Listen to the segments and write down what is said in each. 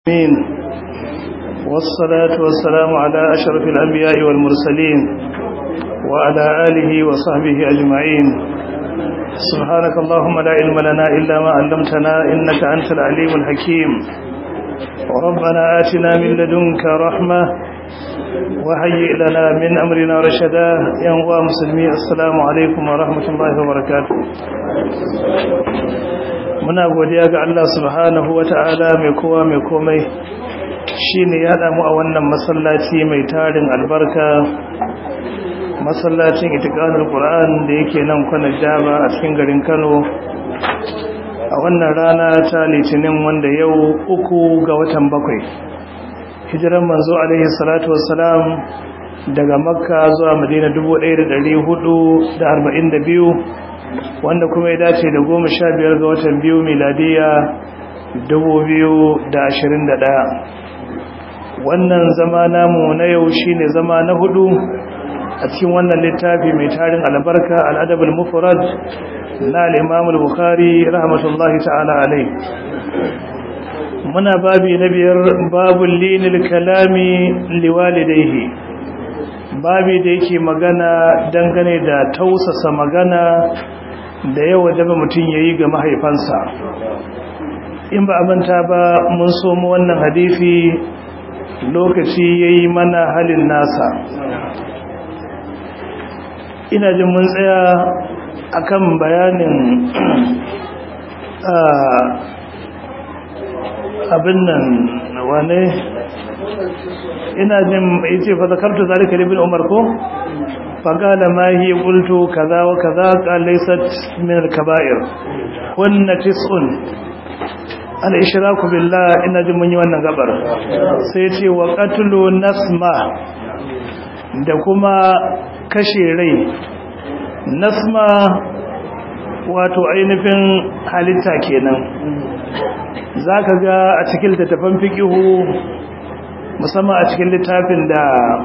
العالمين والصلاة والسلام على أشرف الأنبياء والمرسلين وعلى آله وصحبه أجمعين سبحانك اللهم لا علم لنا إلا ما علمتنا إنك أنت العليم الحكيم ربنا آتنا من لدنك رحمة وهيئ لنا من أمرنا رشدا ينوى مسلمي السلام عليكم ورحمة الله وبركاته muna godiya ga Allah subhanahu wata'ala mai kowa mai komai shine ya damu a wannan masallaci mai tarin albarka masallacin itiqanul qur'an da yake nan kwanan jaba a cikin garin Kano a wannan rana ta litinin wanda yau uku ga watan bakwai hijiran manzo alaihi salatu wassalam daga makka zuwa madina 1442 wanda kuma ya dace da goma sha biyar ga watan biyu miladiya dubu biyu da ashirin da ɗaya wannan zama namu na yau shine zama na hudu a cikin wannan littafi mai tarin albarka al'adabul mufrad na al'imamul bukhari rahmatullahi ta'ala alai muna babi na biyar babul linil kalami liwalidaihi babi da yake magana dangane da tausasa magana da yawa jaba mutum ya yi ga mahaifansa in ba manta ba mun somo wannan hadifi lokaci ya yi mana halin nasa ina jin mun tsaya akan bayanin abin nan wane ina jin yace fa zakartu zalika ibn umar ko فقال ما هي قلت كذا وكذا قال ليست من الكبائر هن تسع الاشراك بالله ان جمن wannan gabar sai yace wa qatlu nasma da kuma kashe rai nasma wato ainihin halitta kenan zaka ga a cikin littafin fiqihu musamman a cikin littafin da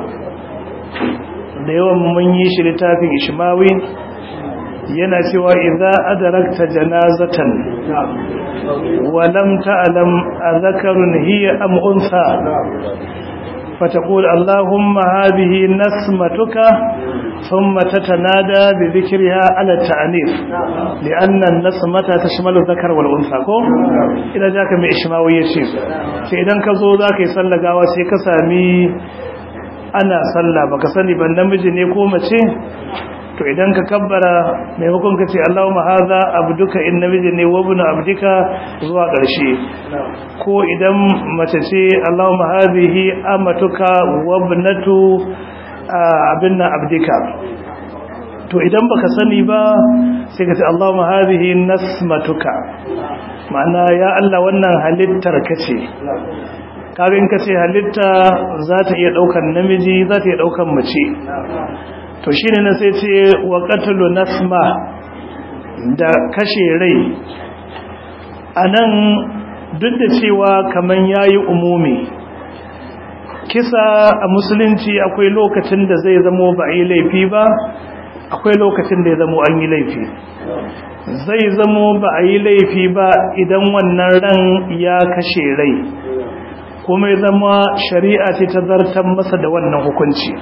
da yawan mun yi shi littafin ishmawi yana cewa idza adarakta janazatan wa lam ta'lam adhakarun hiya am unsa فتقول اللهم هذه نسمتك ثم تتنادى بذكرها على التعنيف لأن النسمة تشمل الذكر والأنثى إذا جاك من إشماوية شيء فإذا كذو ذاك يسلق واسيك سامي ana sallah baka sani ban namiji ne ko mace to idan ka kabbara maimakon ka ce Allahumma hadha abduka in namiji ne wa ibnu abdika zuwa ƙarshe ko idan mace ce Allahumma hadhihi amatuka wa ibnatu abinna abdika to idan baka sani ba sai ka ce Allahumma hadhihi nasmatuka ma'ana ya Allah wannan halittar kace karin ka ce halitta za ta iya daukan namiji za ta iya daukan mace to shine na sai ce wa qatlu nasma da kashe rai anan duk da cewa kaman yayi umumi kisa a musulunci akwai lokacin da zai zamo ba yi laifi ba akwai lokacin da ya zamo an yi laifi zai zamo ba a yi laifi ba idan wannan ran ya kashe rai kuma ya zama shari'a ce ta zartar masa da wannan hukunci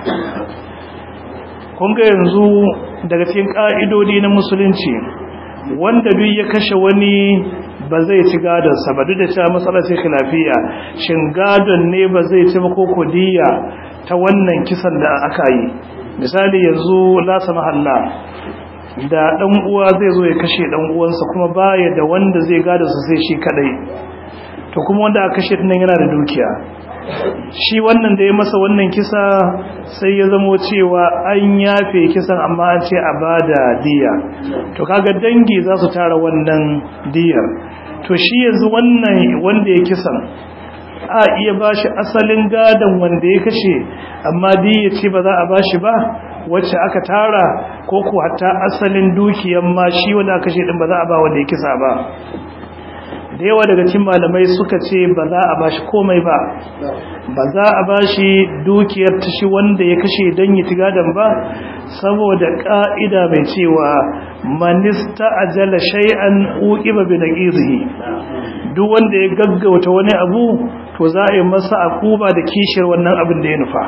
kunga yanzu daga cikin ƙa'idodi na musulunci wanda duk ya kashe wani ba zai ci gadonsa ba duk da cewa matsalar ce khilafiya shin gadon ne ba zai ci ko kodiya ta wannan kisan da aka yi misali yanzu lasa mahalla da ɗan uwa zai zo ya kashe ɗan uwansa kuma baya da wanda zai gadonsa sai shi kadai to kuma wanda aka kashe nan yana da dukiya shi wannan da ya masa wannan kisa sai ya zamo cewa an yafe kisan amma an ce a bada diya to kaga dangi za su tara wannan diyar to shi yanzu wannan wanda ya kisan a iya bashi asalin gadon wanda ya kashe amma diya ce ba za a bashi ba wacce aka tara ko ko hatta asalin dukiyan ma shi wanda aka kashe din ba za a ba wanda ya kisa ba da yawa daga cikin malamai suka ce ba za a bashi komai ba ba za a bashi dukiyar tashi wanda ya kashe dan yi tigadan ba saboda ka'ida mai cewa manista ajala shay'an uqiba bi naqizihi duk wanda ya gaggauta wani abu to za a yi masa akuba da kishiyar wannan abin da ya nufa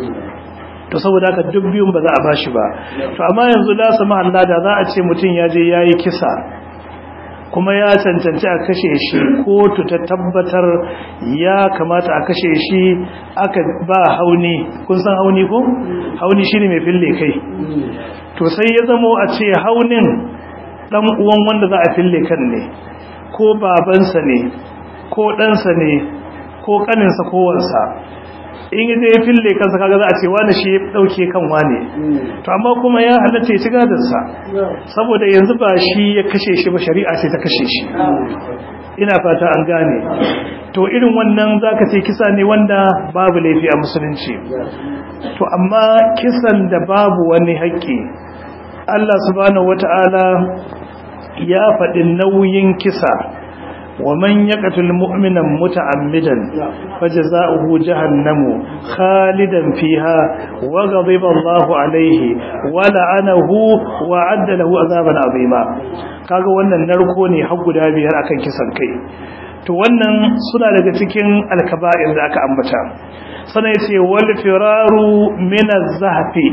to saboda haka duk biyun ba za a bashi ba to amma yanzu da su mahalla da za a ce mutum ya je yayi kisa kuma ya cancanci a kashe shi kotu ta tabbatar ya kamata a kashe shi aka ba hauni kun san hauni ko hauni shine mai fille kai to sai ya zamo a ce haunin dan uwan wanda za a fille kan ne ko babansa ne ko ɗansa ne ko ƙaninsa ko wansa in yi zai fille kansa kaga za a ce wani shi ya ɗauke kan wane to amma kuma ya halatta ya ci gadarsa saboda yanzu ba shi ya kashe shi ba shari'a ce ta kashe shi ina fata an gane to irin wannan zaka ce kisa ne wanda babu laifi a musulunci to amma kisan da babu wani haƙƙi Allah subhanahu wata'ala ya faɗi nauyin kisa ومن يقتل مؤمنا متعمدا فجزاؤه جهنم خالدا فيها وغضب الله عليه ولعنه وعد له عذابا عظيما kaga wannan narko ne har guda biyar akan kisan kai to wannan suna daga cikin alkaba'ir da aka ambata sana yace wal firaru min az-zahfi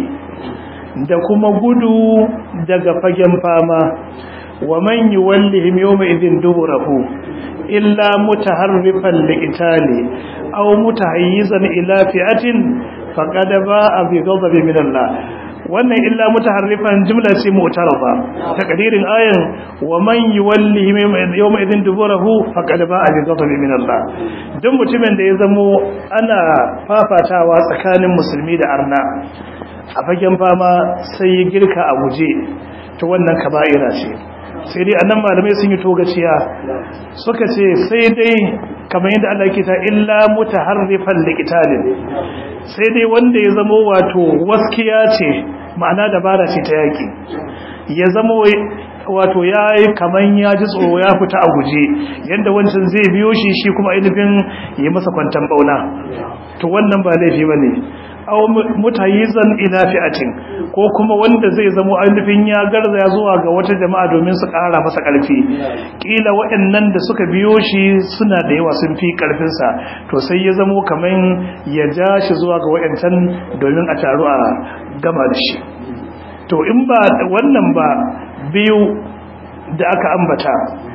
da kuma gudu daga fagen fama wa man yuwallihim yawma idhin duburahu illa mutaharrifan liqitali aw mutahayyizan ila fi'atin faqad ba'a bi ghadabi min Allah wannan illa mutaharrifan jumla ce mu'tarafa takdirin ayan wa man yuwallihim yawma idhin duburahu faqad ba'a bi ghadabi min Allah duk mutumin da ya zamo ana fafatawa tsakanin musulmi da arna a fagen fama sai ya girka a guje to wannan kaba'ira ce sai dai annan malamai sun yi togaciya suka ce sai dai kamar yadda Allah ke ta illa mutaharrifan liqitalin sai dai wanda ya zamo wato waskiya ce ma'ana dabara ce ta yaki ya zamo wato yayi kaman ya ji tsoro ya fita a guje yanda wancan zai biyo shi shi kuma ainihin yi masa kwantan bauna to wannan ba laifi bane aw mutayizan ila fi'atin ko kuma wanda zai zamo ainihin ya garza zuwa ga wata jama'a domin su ƙara masa ƙarfi kila waɗannan da suka biyo shi suna da yawa sun fi ƙarfin sa to sai ya zamo kaman ya ja shi zuwa ga waɗancan domin a taru a gama da shi to in ba wannan ba biyu da aka ambata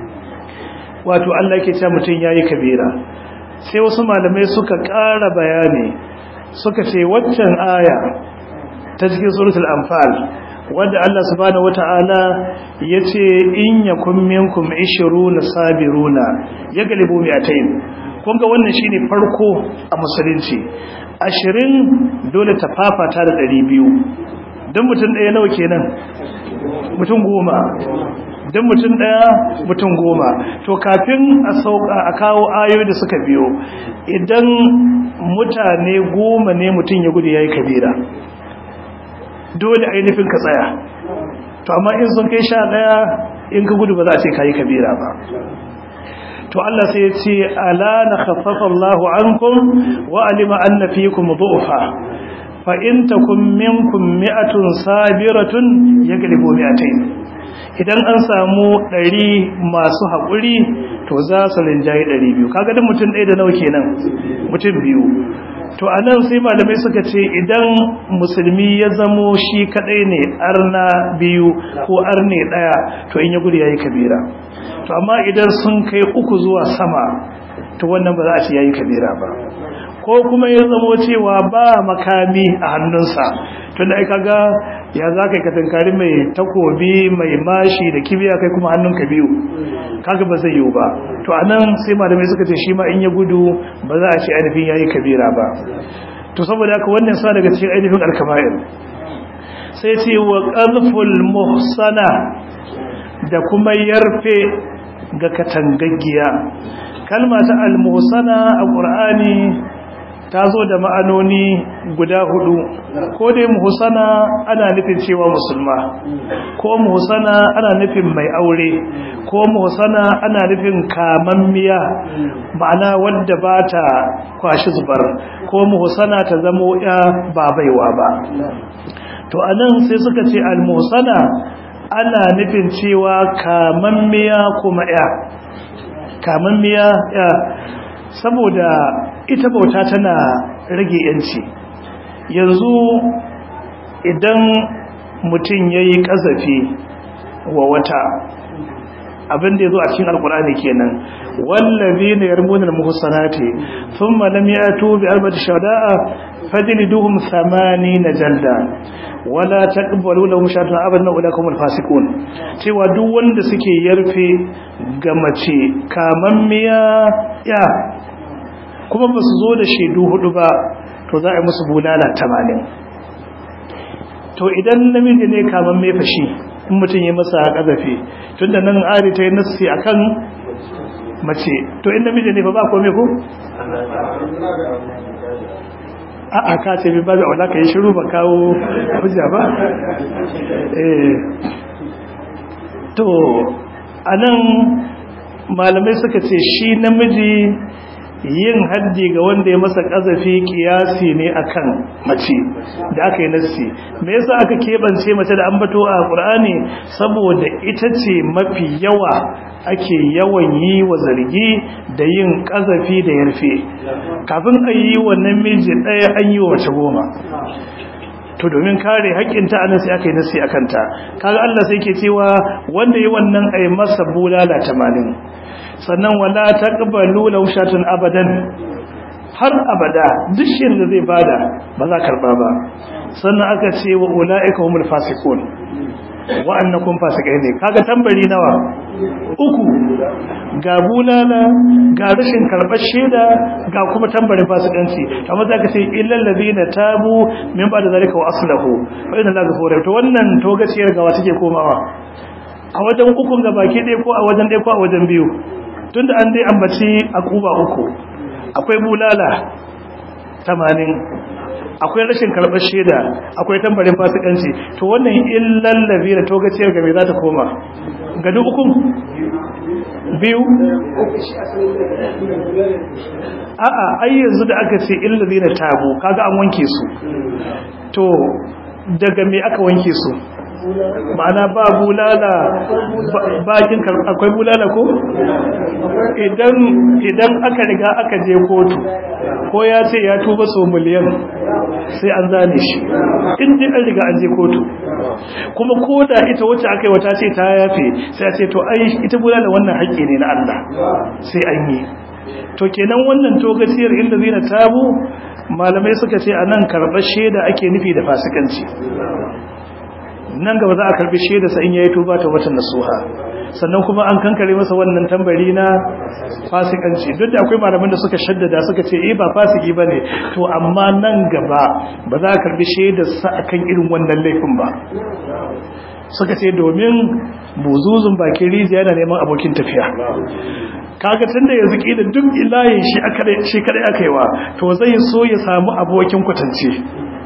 wato Allah ke cewa mutum yayi kabira sai wasu malamai suka ƙara bayani suka ce waccan aya ta cikin suratul anfal wanda Allah subhanahu wataala yace in yakum minkum 20 sabiruna yaglibu mi'atayn kun ga wannan shine farko a musulunci 20 dole ta fafata da 200 dan mutum ɗaya nawa kenan mutum goma dan mutum ɗaya mutum goma to kafin a sauka a kawo ayoyi da suka biyo idan mutane goma ne mutum ya gudu yayi kabira dole ainihin ka tsaya to amma in sun kai sha ɗaya in ka gudu ba za a ce kayi kabira ba to Allah sai ya ce ala na khaffafa Allahu ankum wa alima anna fikum du'fa fa in takum minkum mi'atun sabiratun yaglibu mi'atayn idan an samu ɗari masu haƙuri to za su rinjaye ɗari biyu kaga da mutum ɗaya da nawa kenan mutum biyu to a nan sai malamai suka ce idan musulmi ya zamo shi kaɗai ne arna biyu ko arne ɗaya to in ya gudu ya yi kabira to amma idan sun kai uku zuwa sama to wannan ba za a ce ya yi kabira ba ko kuma ya zamo cewa ba makami a hannunsa tunda ai kaga ya za ka katankari mai takobi mai mashi da kibiya kai kuma hannunka biyu kaga ba zai yiwu ba to anan sai malamai suka ce shi ma in ya gudu ba za a ce ainihin yayi kabira ba to saboda haka wannan sa daga cikin ainihin alkaba'ir sai ce wa qadful muhsana da kuma yarfe ga katangaggiya kalma ta al-muhsana a qur'ani ta zo da ma'anoni guda hudu ko dai muhsana ana nufin cewa musulma ko muhsana ana nufin mai aure ko muhsana ana nufin kamammiya ma'ana wadda ba ta kwashi zubar ko muhsana ta zamo ya ba baiwa ba to anan sai suka ce al-muhsana ana nufin cewa kamammiya kuma ya kamammiya ya saboda ita bauta tana rage yanci yanzu idan mutum ya yi ƙazafi wa wata abin da ya zo a cikin alkur'ani kenan wallazi ne yarmunan muhsanati thumma lam yatu bi arba'ati shada'a fajliduhum na jalda wala taqbalu lahum shahadatan abadan ulaikum alfasiqun cewa duk wanda suke yarfe ga mace kamammiya ya kuma ba su zo da shaidu hudu ba to za a yi musu bulala tamanin to idan namiji ne kaman mai fashi in mutum yi masa ƙazafi tun da nan ari ta yi nassi a kan mace to in namiji ne fa ba kome ko? a'a ka ce bi ba da wala ka yi shiru ba kawo hujja ba to a nan malamai suka ce shi namiji yin haddi ga wanda ya masa kazafi kiyasi ne akan mace da aka yi nassi me yasa aka kebance mace da ambato a Qur'ani saboda ita ce mafi yawa ake yawan yi wa zargi da yin kazafi da yarfe kafin a yi wa namiji ɗaya an yi wa mace goma to domin kare haƙƙinta anan sai aka yi nasi akan ta kaga Allah sai ke cewa wanda yi wannan ai masa bulala 80 sannan wala taqbalu law shatun abadan har abada duk shirin da zai bada ba za karba ba sannan aka ce wa ulaika humul fasiqun wa'annakum fasikai ne kaga tambari nawa uku ga bulala ga rashin karbar sheda ga kuma tambarin fasikanci amma zaka ce illal ladina tabu min ba'da zalika wa aslahu fa inna la ghafurur to wannan togaciyar gawa take komawa a wajen ukun ga baki ɗaya ko a wajen ɗaya ko a wajen biyu tunda an dai ambaci akuba uku akwai bulala 80 akwai rashin karɓar shaida akwai tambarin fasikanci to wannan illal ladina togaciyar ga me za ta koma ga duk ukun biyu a'a ai yanzu da aka ce illal ladina tabu kaga an wanke su to daga me aka wanke su ma'ana ba bulala bakin akwai bulala ko idan idan aka riga aka je kotu ko ya ce ya tuba so miliyan sai an zane shi in dai an riga an je kotu kuma ko da ita wacce aka yi wata ce ta yafe sai a ce to ai ita bulala wannan haƙƙi ne na Allah sai an yi to kenan wannan togaciyar inda zina tabu malamai suka ce anan karɓar shaida ake nufi da fasikanci nan gaba za a karbi shaida sa in yayi tuba ta watan nasuha sannan kuma an kankare masa wannan tambari na fasikanci duk da akwai malaman da suka shaddada suka ce eh ba fasiki bane to amma nan gaba ba za a karbi shaidar sa akan irin wannan laifin ba suka ce domin buzuzun bakin rijiya yana neman abokin tafiya kaga tunda yanzu kila duk ilayin shi aka shi kada aka yi wa to zai so ya samu abokin kwatance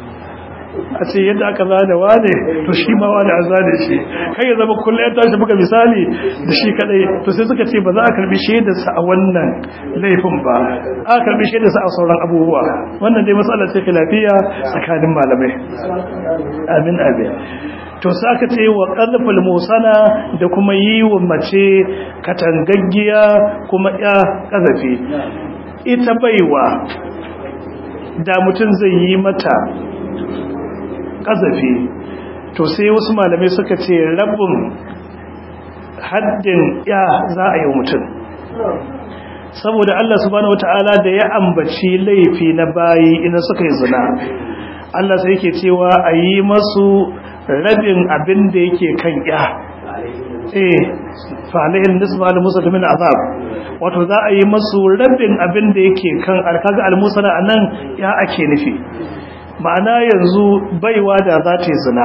a ce yadda aka zane wane to shi ma wane an zane shi kai ya zama kullum ya tashi buga misali da shi kadai to sai suka ce ba za a karbi shaidarsa a wannan laifin ba a karbi shaidarsa a sauran abubuwa wannan dai matsalar ce lafiya tsakanin malamai amin amin to sai aka ce wa qalful musana da kuma yi wa mace katangaggiya kuma ya kazafi ita baiwa da mutum zai yi mata kazafi to sai wasu malamai suka ce rabin haddin ya za a yi mutum saboda Allah subhanahu wataala da ya ambaci laifi na bayi ina suka yi zina Allah sai yake cewa a yi masu rabin abin da yake kan ya eh fa'alayin nisba al-musa min azab wato za a yi masu rabin abin da yake kan alkaga al-musa anan ya ake nufi ma'ana yanzu baiwa da za ta yi zina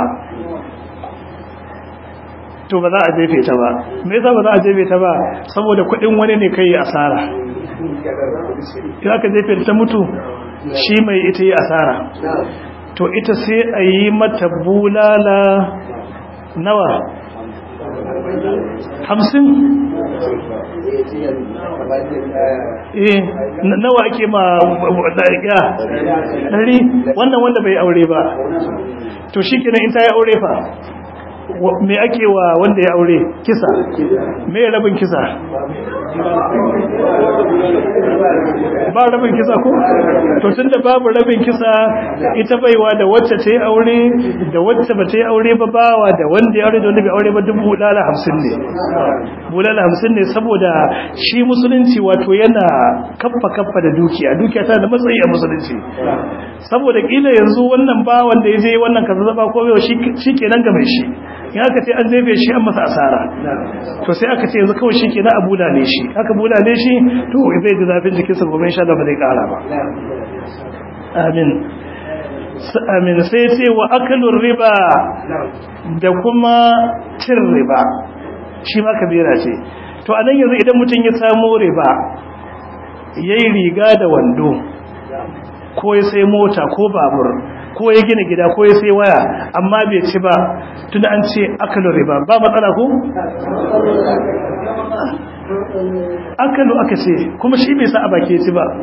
to ba za a jefe ta ba me yasa ba za a jefe ta ba saboda kudin wani ne kai asara idan ka jefe ta mutu shi mai ita yi asara to ita sai a yi mata bulala nawa hamsin eh nawa ake ma ya ɗari wannan wanda bai aure ba to shi kenan in ta yi aure fa me ake wa wanda ya aure kisa me rabin kisa ba rabin kisa ko to tunda babu rabin kisa ita baiwa da wacce ta yi aure da wacce ba ta yi aure ba bawa da wanda ya aure da wanda bai aure ba duk bulala hamsin ne bulala hamsin ne saboda shi musulunci wato yana kaffa kaffa da dukiya dukiya tana da matsayi a musulunci saboda kila yanzu wannan bawan da ya je wannan kaza zaba ko bai shi kenan ga mai shi in aka ce an zebe shi an masa asara to sai aka ce yanzu kawai shi kenan a bulale shi aka bulale shi to zai ji zafin jikinsa gobe insha Allah ba zai kara ba amin amin sai ce wa akalur riba da kuma cin riba shi ma kabira ce to anan yanzu idan mutum ya samu riba yayi riga da wando ko ya sai mota ko babur ko ya gina gida ko ya sai waya amma bai ci ba tun an ce akalu riba ba matsala ko akalu aka ce kuma shi bai sa a baki ci ba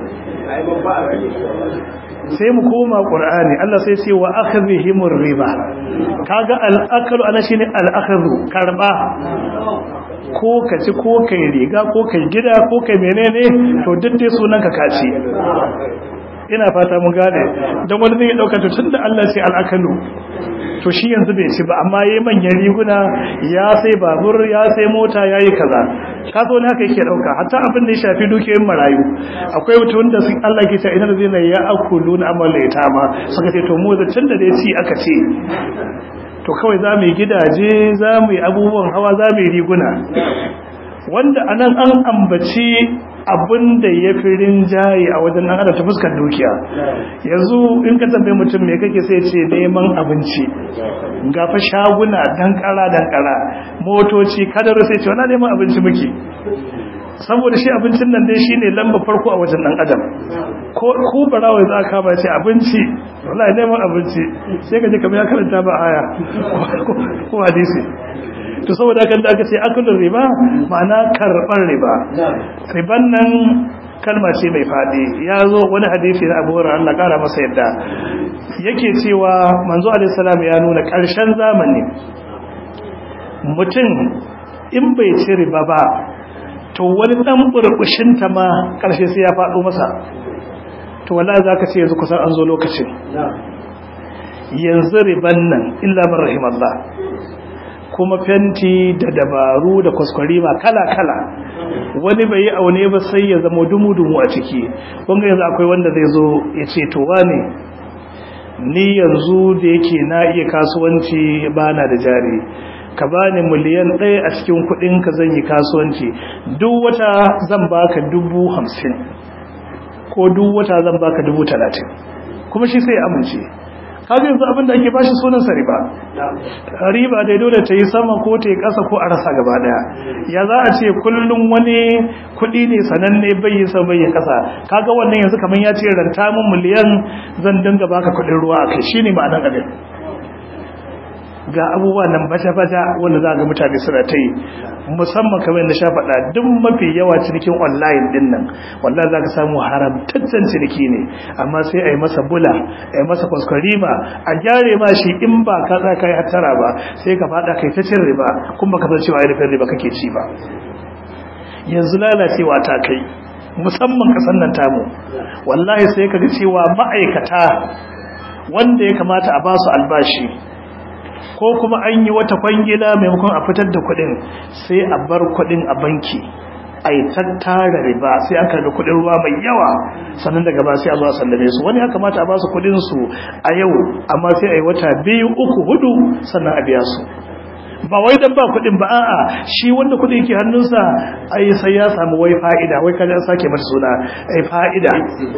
sai mu koma qur'ani Allah sai ce wa akhadhihimur riba kaga al-akalu ana shine al-akhadhu karba ko ka ci ko kai riga ko kai gida ko kai menene to duk dai sunan ka kaci ina fata mun gane don wani zai dauka to tunda Allah sai al'akalu to shi yanzu bai ci ba amma yayi manyan riguna ya sai babur ya sai mota yayi kaza kaso ne haka yake dauka hatta abin da ya shafi dukiyoyin marayu akwai mutum da sun Allah ke cewa idan zai ya akulu na amal ma suka ce to mu da tunda da ya ci aka ce to kawai za mu yi gidaje za mu yi abubuwan hawa za mu yi riguna wanda anan an ambaci abin da ya fi rinjaye a wajen nan ana ta fuskar dukiya yanzu in ka tambaye mutum me kake sai ce neman abinci gafa shaguna dankara dankara motoci kadar sai ce wani neman abinci muke saboda shi abincin nan dai shine lamba farko a wajen dan adam ko ko barawa za ka ba ce abinci wallahi neman abinci sai ka je kamar ya karanta ba aya ko hadisi to saboda kan da aka ce akulun riba ma'ana karɓar riba riban nan kalma ce mai faɗi ya zo wani hadisi na abu Allah ƙara masa yadda yake cewa manzo alaihissalam ya nuna ƙarshen zamani mutum in bai ci riba ba to wani ɗan burbushinta ma ƙarshe sai ya faɗo masa to wala za ka ce yanzu kusan an zo lokacin yanzu riban nan illa man rahimallah kuma fenti da dabaru da kwaskwarima kala-kala wani bai yi aune ba sai ya zama dumu-dumu a ciki wanga yanzu akwai wanda zai zo ya ce to wane ni yanzu da yake na iya kasuwanci ba na da jari ka bani miliyan ɗaya a cikin kuɗinka zan yi kasuwanci duk wata zan baka dubu hamsin ko duk wata zan baka dubu talatin kuma shi sai amince kaga yanzu abin da ake bashi sunan sa riba riba dai dole ta yi sama ko ta yi ƙasa ko a rasa gaba daya ya za a ce kullum wani kuɗi ne sananne bai yi sama bai yi ƙasa kaga wannan yanzu kamar ya ce ranta min miliyan zan dinga baka kuɗin ruwa a kai shine ma'anar abin ga abubuwa nan baja-baja wanda za ga mutane suna ta yi musamman kamar da sha faɗa duk mafi yawa cinikin online din nan wallahi za ka samu haramtaccen ciniki ne amma sai a yi masa bula a yi masa kwaskwarima a gyare ma shi in ba ka za ka yi hattara ba sai ka faɗa kai ta cin riba kuma ka san cewa ainihin riba kake ci ba yanzu lalacewa ta kai musamman kasan nan tamu wallahi sai ka ga cewa ma'aikata wanda ya kamata a ba su albashi ko kuma an yi wata kwangila maimakon a fitar da kudin sai a bar kudin a banki a yi tattara riba sai an karbi kudin ruwa mai yawa sannan daga ba sai a zo a sallame su wani ya kamata a ba su kudin su a yau amma sai a yi wata biyu uku hudu sannan a biya su ba wai dan ba kudin ba a'a shi wanda kudin yake hannunsa ai sai ya samu wai fa'ida wai kaje an sake mata suna ai fa'ida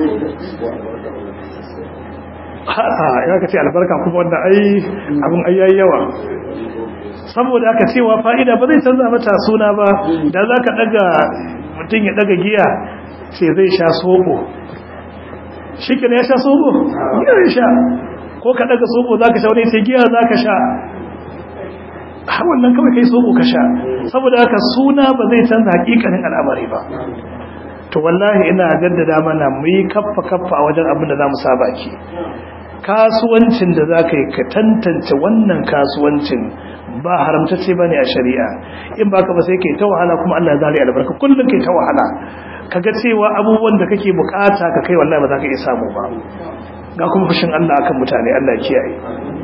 a'a ya ka ce albarka kuma wanda ai abin ayyayi yawa saboda aka cewa fa'ida ba zai canza mata suna ba da za ka daga mutum ya daga giya ce zai sha soko shi ya sha sobo giya ya sha ko ka daga sobo za ka sha wani sai giya za ka sha har wannan kawai kai sobo ka sha saboda haka suna ba zai canza hakikanin al'amari ba to wallahi ina jaddada mana mu yi kaffa kaffa a wajen abin da za mu saba ki kasuwancin da za ka yi ka tantance wannan kasuwancin ba haramtacce ba ne a shari'a in ba ka ba sai ke ta wahala kuma Allah zari albarka kullum ke ta wahala ka ga cewa abubuwan da kake bukata ka kai wallahi ba za ka iya samu ba ga kuma fushin Allah akan mutane Allah kiyaye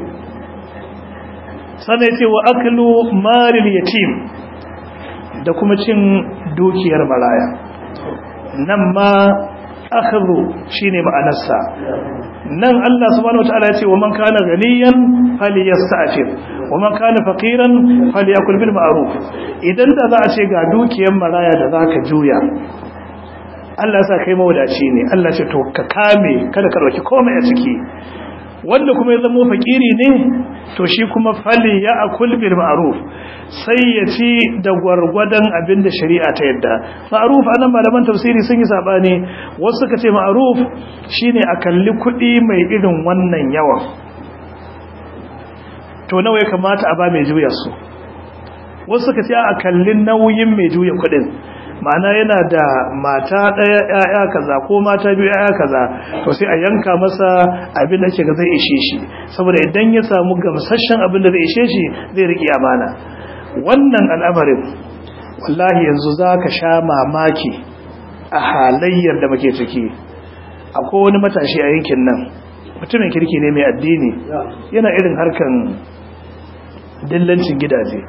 sannan ya ce wa aklu maril yatim da kuma cin dukiyar maraya nan ma akhadhu shine ma'anarsa nan Allah subhanahu wataala ya ce wa man kana ganiyan falyasta'fir wa man kana faqiran falyakul bil ma'ruf idan da za a ce ga dukiyar maraya da zaka juya Allah sa kai mawadaci ne Allah ce to ka kame kada ka dauki komai a ciki wanda kuma ya zama fakiri ne to shi kuma fali ya akul bil ma'ruf sai ya ci da gwargwadon abin da shari'a ta yadda ma'ruf anan malaman tafsiri sun yi sabani wasu suka ce ma'ruf shine a kalli kuɗi mai irin wannan yawan to nawa ya kamata a ba mai juya su wasu suka ce a kallin nauyin mai juya kuɗin ma'ana yana da mata ɗaya ‘ya'ya kaza ko mata biyu ‘ya'ya kaza to sai a yanka masa abin da ke ga zai ishe shi saboda idan ya samu gamsashen abin da zai ishe shi zai riƙe amana wannan al'amarin wallahi yanzu za ka sha mamaki a halayyar da muke ciki akwai wani matashi a yankin nan mutumin kirki ne mai addini yana irin harkan dillancin gidaje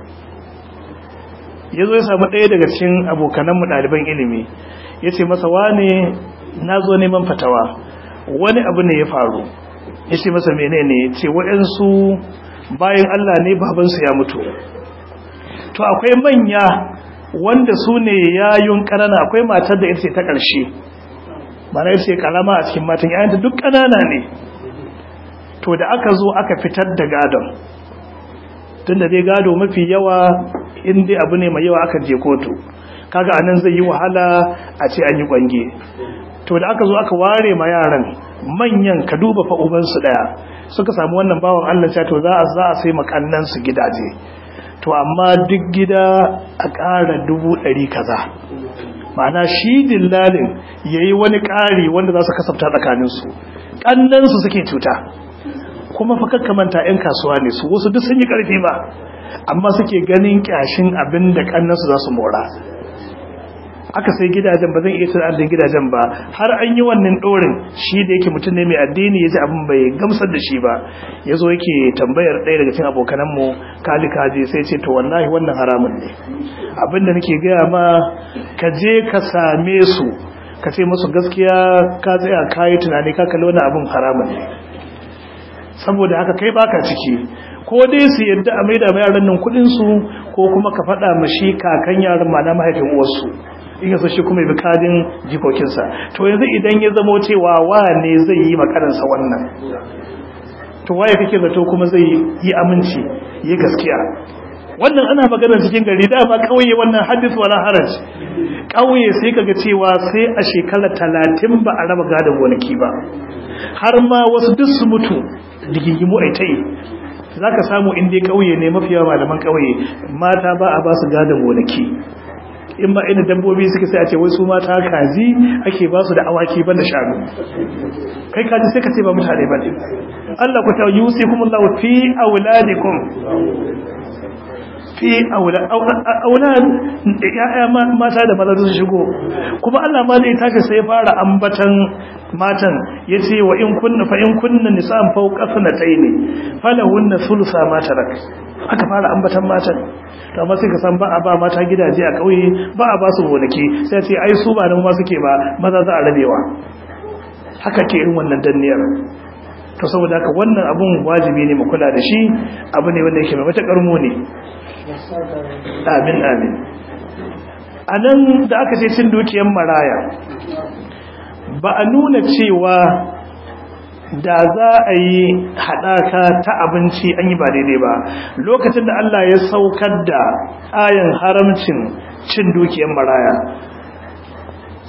ya zo ya samu ɗaya daga cikin abokananmu ɗaliban ilimi ya ce masa wane na zo neman fatawa wani abu ne ya faru ya ce masa menene ce waɗansu bayan Allah ne babansu ya mutu to akwai manya wanda su ne yayun ƙanana akwai matar da ita ce ta ƙarshe mana ita ce ƙarama a cikin matan yayanta duk ƙanana ne to da aka zo aka fitar da gadon tun da dai gado mafi yawa in dai abu ne mai yawa aka je kotu kaga anan zai yi wahala a ce an yi kwange to da aka zo aka ware ma yaran manyan ka duba fa ubansu daya suka samu wannan bawan Allah cewa to za a za a sai makannan su gidaje to amma duk gida a ƙara dubu ɗari kaza ma'ana shi dillalin yayi wani ƙari wanda za su kasafta tsakaninsu ƙannansu suke cuta kuma fa kakkamanta 'yan kasuwa ne su wasu duk sun yi ƙarfi ba amma suke ganin ƙyashin abin da ƙannansu za su mora aka sai gidajen ba zan iya tun adadin gidajen ba har an yi wannan ɗorin shi da yake mutum ne mai addini ya ji abin bai gamsar da shi ba ya zo yake tambayar ɗaya daga cikin abokananmu kali kaji sai ce to wallahi wannan haramun ne abin da nake gaya ma ka je ka same su ka ce musu gaskiya ka tsaya ka yi tunani ka kalli wani abin haramun ne saboda haka kai baka ciki ko dai su yadda a maida mai yaran nan kudin su ko kuma ka faɗa mashi kakan yaran ma na mahaifin uwarsu in yaso shi kuma bi kadin jikokinsa to yanzu idan ya zamo cewa wa ne zai yi makaransa wannan to waye kake zato kuma zai yi aminci yi gaskiya wannan ana maganar cikin gari da ba kauye wannan hadis wala haraj kauye sai kaga cewa sai a shekara talatin ba a raba gadon gonaki ba har ma wasu duk su mutu digingimu ai tai zaka samu inda kauye ne mafiya malaman kauye mata ba a ba su gadon gonaki in ba ina dabbobi suke sai a ce wai su mata kaji ake ba su da awaki ban da shanu kai kaji sai ka ce ba mutane ba ne Allah ku ta yusi kuma Allah fi auladikum fi aulad ya'ya mata da maza su shigo kuma Allah ma zai tashi sai fara ambatan matan yace wa in kunna fa in kunna nisa'an fawqa sanataini falahunna thulutha ma tarak aka fara ambatan matan to amma sai ka san ba a ba mata gidaje a kauye ba a ba su gonaki sai ce ai su ba nan ma suke ba maza za a rabewa haka ke irin wannan danniyar to saboda haka wannan abun wajibi ne mu kula da shi abu ne wanda yake mai matakar ne. amin amin anan da aka ce cin dukiyar maraya ba a nuna cewa da za a yi haɗaka ta abinci an yi ba daidai ba lokacin da Allah ya saukar da ayin haramcin cin dukiyar maraya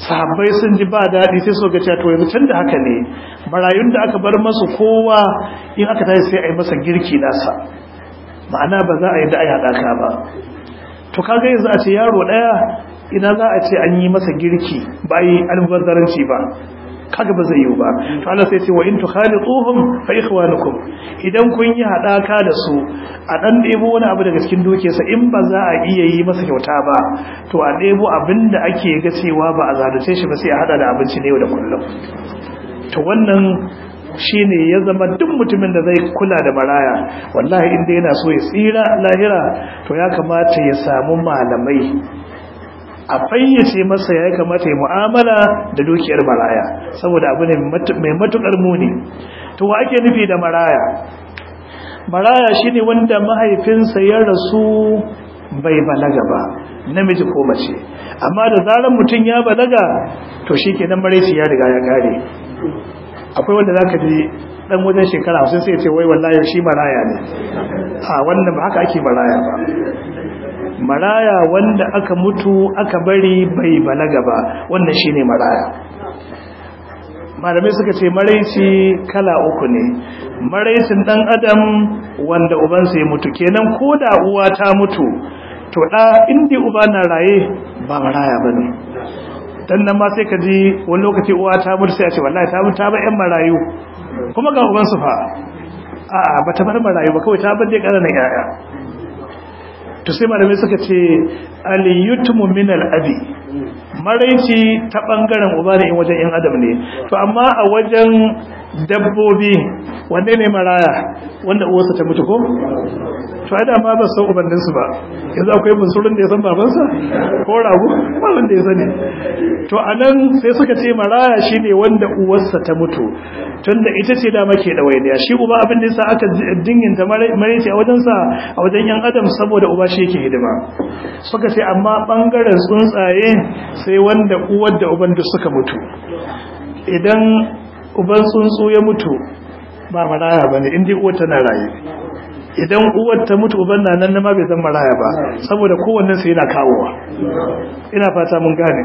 sahabbai sun ji ba daɗi sai so ga cewa to yanzu tun da haka ne marayun da aka bar masu kowa in aka tashi sai a yi masa girki nasa ma'ana ba za a yi da a haɗaka ba to kaga yanzu a ce yaro ɗaya ina za a ce an yi masa girki ba yi almubazzaranci ba kaga ba zai yi ba to Allah sai ce wa in tukhalituhum fa ikhwanukum idan kun yi hadaka da su a dan debo wani abu daga cikin dukiyarsa in ba za a iya yi masa kyauta ba to a debo abinda ake ga cewa ba a zalunce shi ba sai a hada da abinci ne yau da kullum to wannan shine ya zama duk mutumin da zai kula da maraya wallahi inda yana so ya tsira lahira to ya kamata ya samu malamai a fayyace masa ya kamata ya mu'amala da dukiyar maraya saboda abu ne mai matukar muni to wa ake nufi da maraya maraya shine wanda mahaifinsa ya rasu bai balaga ba namiji ko mace amma da zaran mutum ya balaga to shikenan maraici ya riga ya kare akwai wanda zaka ji dan wajen shekara 50 sai ya ce wai wallahi shi maraya ne a wannan ba haka ake maraya ba maraya wanda aka mutu aka bari bai balaga ba wannan shine maraya malamai suka ce maraici kala uku ne maraicin dan adam wanda ubansa ya mutu kenan ko da uwa ta mutu to da inda uba na raye ba maraya bane dan nan ma sai ka ji wani lokaci uwa ta mutu sai a ce wallahi ta mutu ta ba yan marayu kuma ga ubansu fa a'a bata bar marayu ba kawai ta bar dai ƙananan yaya to sai malamai suka ce aliyutumu min al-abi maraici ta bangaren uba ne in wajen yan adam ne to amma a wajen dabbobi wanne ne maraya wanda uwarsa ta mutu ko to ai da ma ba san ubannin su ba yanzu akwai bunsurun da ya san babansa ko rago ba wanda ya sani to anan sai suka ce maraya shine wanda uwarsa ta mutu tunda ita ce da make da wainiya shi uba abin da yasa aka dinginta maraici a wajen sa a wajen yan adam saboda uba shi yake hidima suka ce amma bangaren tsuntsaye sai wanda uwar da uban duk suka mutu idan uban tsuntsu ya mutu ba maraya bane indai uwar tana raye idan uwar ta mutu uban na nan ma bai zama maraya ba saboda kowannen sai yana kawowa ina fata mun gane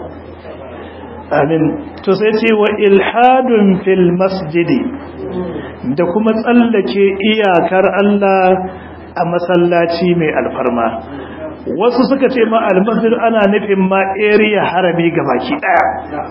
amin to sai ce wa ilhadun fil masjidi da kuma tsallake iyakar Allah a masallaci mai alfarma wasu suka ce ma almasjid ana nufin ma area harami baki daya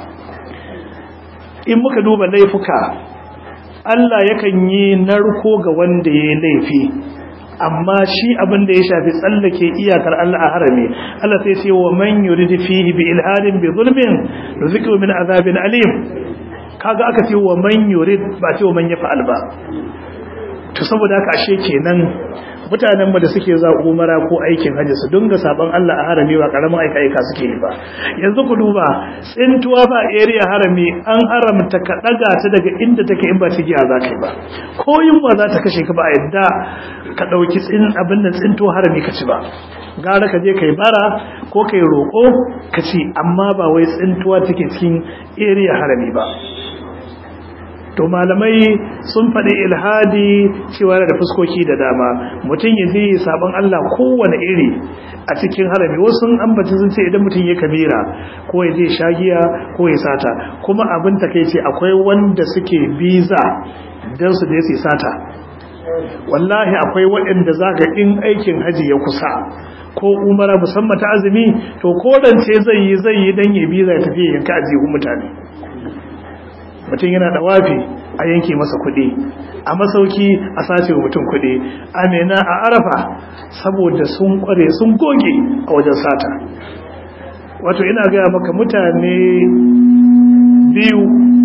in muka duba laifuka Allah yakan yi narko ga wanda ya yi laifi amma shi abin da ya shafi tsallake iyakar Allah a harami Allah sai ce wa man yuridu fihi bi ilhadin bi zulmin rizqu min azabin alim kaga aka ce wa man yurid ba ce wa man yafa'al ba to saboda haka ashe kenan mutanen mu da suke za umara ko aikin hajji su dinga saban Allah a harami ba karamin aika aika suke yi ba yanzu ku duba tsintuwa ba area harami an haramta ka daga ta daga inda take in ba cigiya za ka yi ba ko yunwa za ta kashe ka ba a yadda ka dauki tsin abin nan tsintuwa harami ka ci ba gara ka je kai bara ko kai roko ka ci amma ba wai tsintuwa take cikin area harami ba to malamai sun faɗi ilhadi cewa da fuskoki da dama mutum ya je sabon Allah kowane iri a cikin harami wasu ambaci sun ce idan mutum ya kabira ko ya je shagiya ko ya sata kuma abin takeice akwai wanda suke biza don su da ya sata wallahi akwai waɗanda zaka in aikin haji ya kusa ko umara musamman ta azumi to korance zai yi zai yi dan ya biza ya tafi yanka ajihun mutane mutum yana da wafi a yanke masa kuɗi a masauki a sace wa mutum kuɗi amina a arafa saboda sun kware sun goge a wajen sata wato ina gaya maka mutane biyu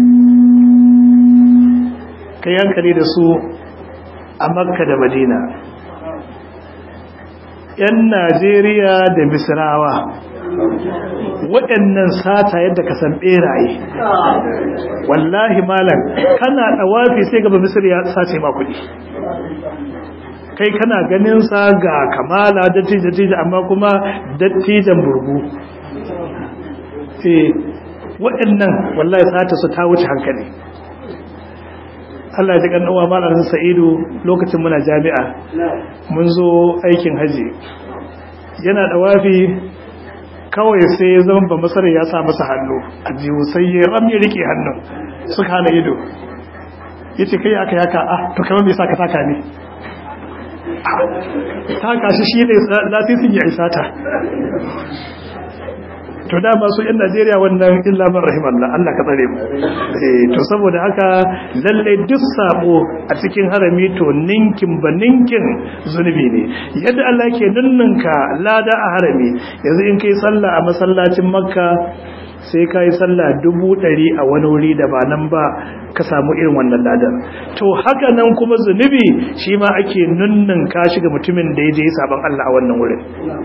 ka yankali da su a makka da madina yan najeriya da misrawa waɗannan sata yadda ka san ɓeraye wallahi malam kana ɗawafi sai gaba misir ya sace ma kuɗi kai kana ganin sa ga kamala dattijo amma kuma dattijan burgu eh waɗannan wallahi sata su ta wuce hankali Allah ya ji kan uwa malamin Sa'idu lokacin muna jami'a mun zo aikin haji yana ɗawafi kawai sai ya zama ba masarar ya sa masa hannu a jiwu sai ya ram ya rike hannun suka hana ido ya ce kai aka yaka ah to kamar mai sa ka taka ne taka shi shi ne lasisin ya isa ta to dama su yan Najeriya wannan illa man rahimallah Allah ka tsare mu eh to saboda haka lalle duk sabo a cikin harami to ninkin ba ninkin zunubi ne yadda Allah yake ninninka lada a harami yanzu in kai sallah a masallacin Makka sai ka yi sallah dubu ɗari a wani wuri da ba nan ba ka samu irin wannan ladar to haka nan kuma zunubi shi ma ake nunnin ka shiga mutumin da ya je sabon Allah a wannan wurin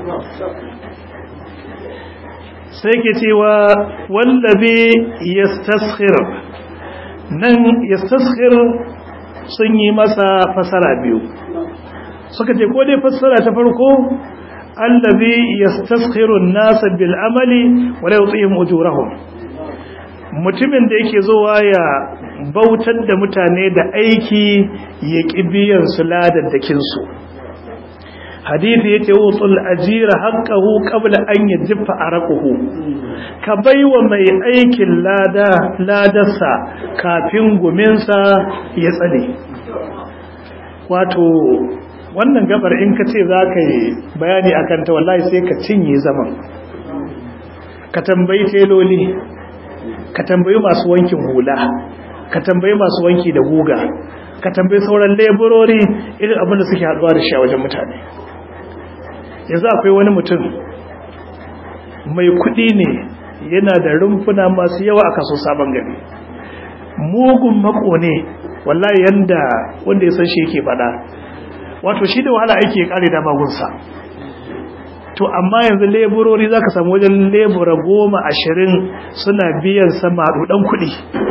sai ke cewa wallabe yastaskhir nan yastaskhir sun yi masa fasara biyu suka ce ko dai fasara ta farko allazi yastaskhiru an-nasa bil amali wa la yutihim ujurahum mutumin da yake zuwa ya bautar da mutane da aiki ya kibiyan su ladaddakin su hadisi yace wutul ajira haqqahu qabla an yajfa araquhu ka baiwa mai aikin lada ladarsa kafin guminsa ya tsane wato wannan gabar in ka ce za ka yi bayani a kanta wallahi sai ka cinye zaman ka tambayi teloli ka tambayi masu wankin hula ka tambayi masu wanki da guga ka tambayi sauran leburori irin abin da suke haduwa da shi a wajen mutane yanzu akwai wani mutum mai kudi ne yana da rumfuna masu yawa a kaso sabon gari mugun mako ne wallahi yanda wanda ya san shi yake faɗa wato shi da wahala aiki ya kare da magunsa to amma yanzu leburori za ka samu wajen lebura goma ashirin suna biyan sama ɗan kuɗi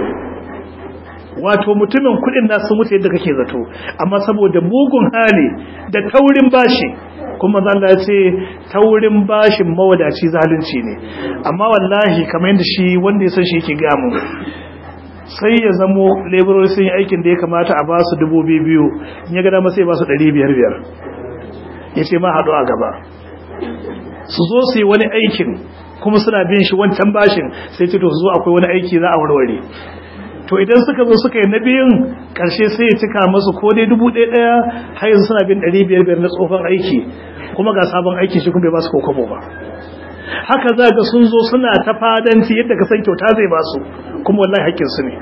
wato mutumin kuɗin na sun mutu yadda kake zato amma saboda mugun hali da taurin bashi kuma zan da ce taurin bashin mawadaci zalunci ne amma wallahi kamar yadda shi wanda ya san shi yake gamu sai ya zamo laborori sun yi aikin da ya kamata a ba su dubu biyu in ya gada masu ya ba su ɗari biyar biyar ya ce ma haɗu a gaba su zo su yi wani aikin kuma suna bin shi wancan bashin sai ce to su zo akwai wani aiki za a warware to idan suka zo suka yi na biyun ƙarshe sai ya cika masu ko dai dubu ɗaya ɗaya har yanzu suna bin ɗari biyar biyar na tsohon aiki kuma ga sabon aiki shi kuma bai ba su kokobo ba haka za ga sun zo suna ta fadanci yadda ka san kyauta zai ba su kuma wallahi haƙƙinsu ne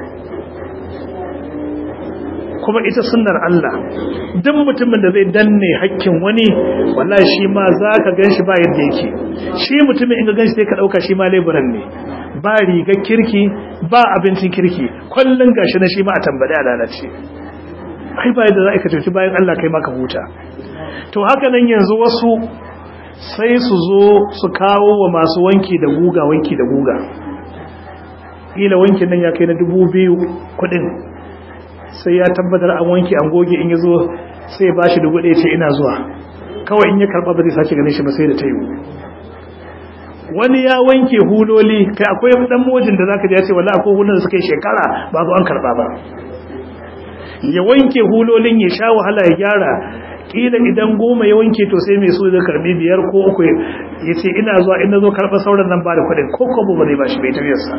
kuma ita sunnar Allah duk mutumin da zai danne haƙƙin wani wallahi shi ma za ka gan shi ba yadda yake shi mutumin in ga gan shi sai ka ɗauka shi ma leburan ne ba rigar kirki ba abincin kirki kwallon gashi na shi ma a tambaye a lalace ai ba yadda za ka cuci bayan Allah kai maka huta to haka nan yanzu wasu sai su zo su kawo wa masu wanki da guga wanki da guga ila wankin nan ya kai na dubu biyu kudin sai ya tabbatar an wanki an goge in ya zo sai ba shi dubu ɗaya ce ina zuwa kawai in ya karɓa ba zai sace ganin shi ba sai da ta yiwu wani ya wanke huloli kai akwai dan mojin da zaka ji ya ce wallahi akwai hulun da suka yi shekara ba zo an karɓa ba ya wanke hulolin ya sha wahala ya gyara kila idan goma ya wanke to sai mai so zai karbi biyar ko uku ya ce ina zuwa ina zo karɓa sauran nan ba da kuɗin ko ko ba zai ba shi bai tafiyarsa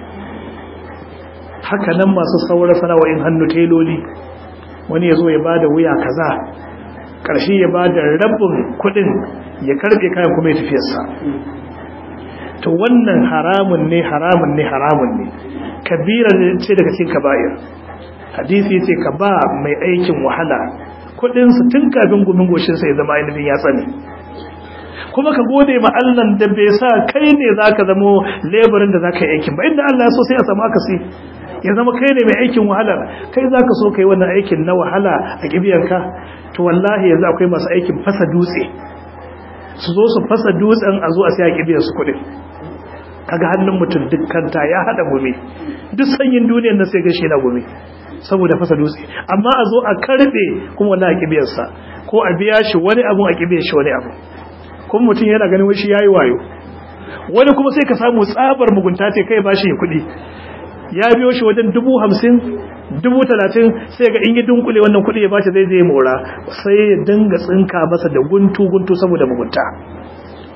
haka nan masu saura sana'o'in hannu teloli wani ya zo ya ba da wuya kaza ƙarshe ya ba da rabin kuɗin ya karɓe kayan kuma ya tafiyarsa to wannan haramun ne haramun ne haramun ne kabira ce daga cikin kaba'ir hadisi ce ka ba mai aikin wahala kudinsu tun kafin gumin goshinsa ya zama ainihin ya tsane kuma ka gode ma Allah da bai sa kai ne za ka zamo leburin da za ka yi aikin ba inda Allah ya so sai a samu akasi ya zama kai ne mai aikin wahala kai za ka so ka yi wannan aikin na wahala a kibiyanka to wallahi yanzu akwai masu aikin fasa dutse su zo su fasa dutsen a zo a sai a kibiyansu kudin kaga hannun mutum dukkanta ya hada gumi duk sanyin duniyar na sai gashi na gumi saboda fasa dutse amma a zo a karbe kuma wani a kibiyarsa ko a biya shi wani abu a kibiyar shi wani abu kuma mutum yana ganin wani shi yayi wayo wani kuma sai ka samu tsabar mugunta ce kai ba shi kuɗi ya biyo shi wajen dubu hamsin dubu talatin sai ga in yi dunkule wannan kuɗi ya bashi zai zai mora sai ya dinga tsinka masa da guntu guntu saboda mugunta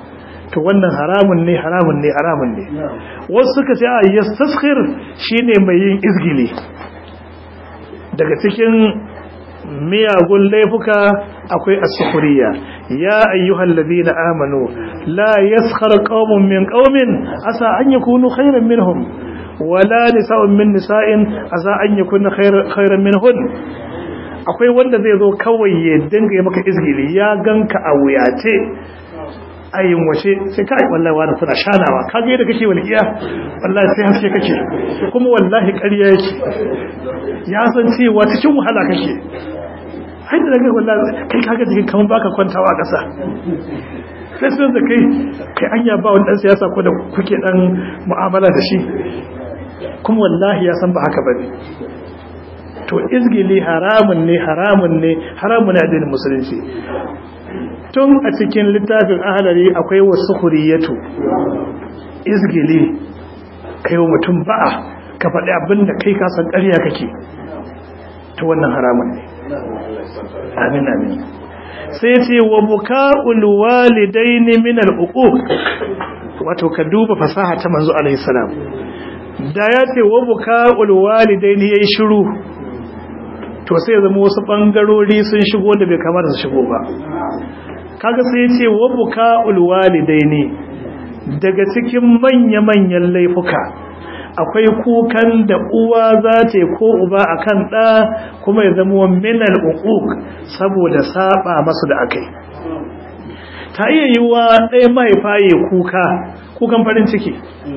to wannan haramun ne haramun ne haramun ne wasu suka ce a yastaskhir shine mai yin izgili daga cikin miyagun laifuka akwai as-sukhriya ya ayyuhal ladina amanu la yaskhar qaumun min qaumin asa an yakunu khayran minhum wala nisa'un min nisa'in asa an yakuna khayran minhun akwai wanda zai zo kawai ya dinga yi maka izgili ya ganka a wuyace ayin washe sai kai wallahi wani kuna shanawa ka ga yadda kake walƙiya wallahi sai haske kake kuma wallahi ƙarya yake ya san cewa cikin wahala kake har da daga wallahi kai kaga jikin kaman baka kwantawa a ƙasa sai sun da kai kai anya ba wani dan siyasa ko da kuke dan mu'amala da shi kuma wallahi ya san ba haka bane to izgili haramun ne haramun ne haramun ne addinin musulunci tun a cikin littafin ahalari akwai wasu huriyatu izgili kai wa mutum ba'a ka faɗi abin da kai kasan ƙarya kake ta wannan haramun ne amin amin sai ce wa buka'ul walidaini min al-uquq wato ka duba fasaha ta manzo alaihi salam da ya ce wa buka'ul walidaini yayi shiru to sai zama wasu bangarori sun shigo da bai kamata su shigo ba kaga sai ce wa buka'ul walidaini daga cikin manya-manyan laifuka akwai kukan da uwa za ta ko uba akan ɗa kuma ya zama minal uquq saboda saba masu da akai ta iya yiwa ɗaya mahaifa ya kuka kukan farin ciki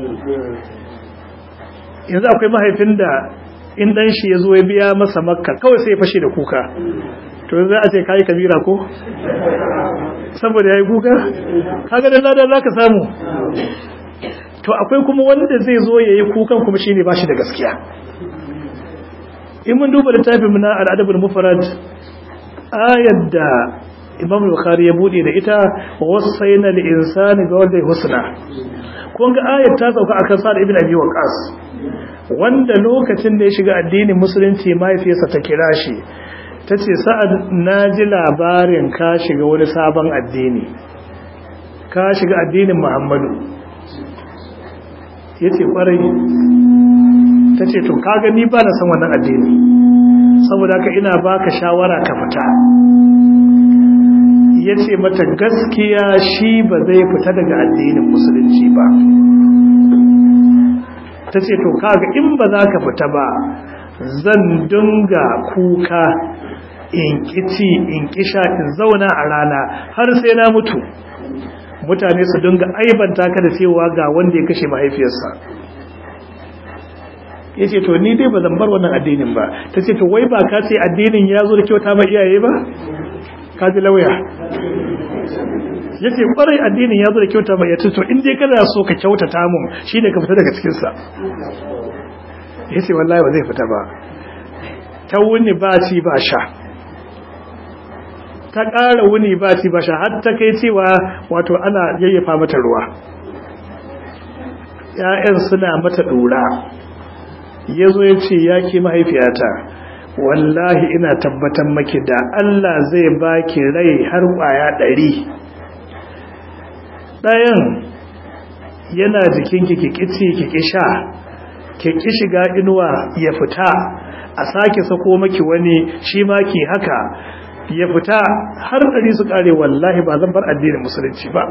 yanzu akwai mahaifin da in ɗan shi ya zo ya biya masa makka kawai sai ya fashe da kuka to za a ce kayi kabira ko saboda ya yi kuka kaga da ladan za ka samu to akwai kuma wanda zai zo ya yi kukan kuma shi ne ba shi da gaskiya in mun duba littafin muna al'adabul mufarad ayar da imam bukhari ya bude da ita wasaina lil insani ga wanda husna kun ga ayar ta sauka akan sa'ad ibn abi waqas wanda lokacin da ya shiga addinin musulunci mahaifiyarsa ta kira shi ta ce sa'ad na ji labarin ka shiga wani sabon addini ka shiga addinin muhammadu ya ce ƙwarai ta ce to ka gani ba na san wannan addini saboda ka ina baka shawara ka fita ya ce mata gaskiya shi ba zai fita daga addinin musulunci ba ta ce to kaga in ba za ka fita ba zan dunga kuka in kici in kisha in zauna a rana har sai na mutu mutane su dunga aibanta ka da cewa ga wanda ya kashe mahaifiyarsa ya ce to ni dai ba zan bar wannan addinin ba ta ce to wai ba ka ce addinin ya zo da kyauta ma iyaye ba ka ji lauya ya ce kwarai addinin ya zo da kyauta ma iyaye to in dai kana so ka kyautata mun shi ne ka fita daga cikinsa ya ce wallahi ba zai fita ba ta wuni ba ci ba sha ta ƙara wuni ba ci ba sha har ta kai cewa wato ana yayyafa mata ruwa ‘ya'yan suna mata ɗura ya zo ya ce ya ke mahaifiyata wallahi ina tabbatar maki da Allah zai baki rai har ƙwaya ɗari ɗayan yana jikinki kikici kiki sha kiki shiga inuwa ya fita a sake sako maki wani shi ma ki haka ya fita har ɗari su ƙare wallahi ba zan bar addinin musulunci ba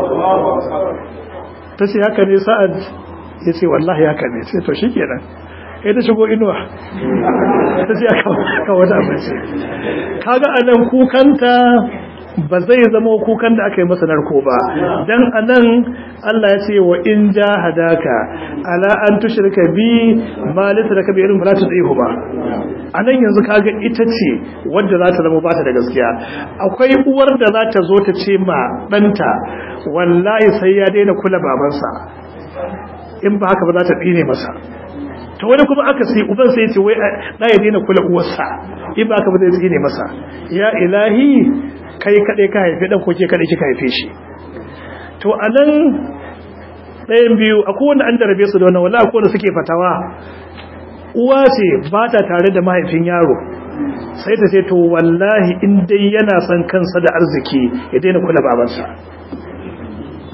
ta ce haka ne sa'ad ya ce wallahi haka ne sai to shi kenan kai ta shigo inuwa ta ce aka wata abinci kaga anan kukanta ba zai zama kukan da aka yi masa narko ba dan anan Allah ya ce wa in jahadaka ala an tushrika bi ma laysa laka bi ilmin fala tudhihu ba anan yanzu kaga ita ce wanda za ta zama ba ta da gaskiya akwai uwar da za ta zo ta ce ma danta wallahi sai ya daina kula babansa in ba haka ba za ta tsine masa to wani kuma aka sai uban sai ce wai da ya daina kula uwarsa in ba haka ba zai tsine masa ya ilahi kai kadai ka haife dan ko ke kadai kika haife shi to anan ɗayan biyu akwai wanda an darabe su da wannan wallahi akwai wanda suke fatawa uwa ce ba ta tare da mahaifin yaro sai ta ce to wallahi in dai yana son kansa da arziki ya daina kula babansa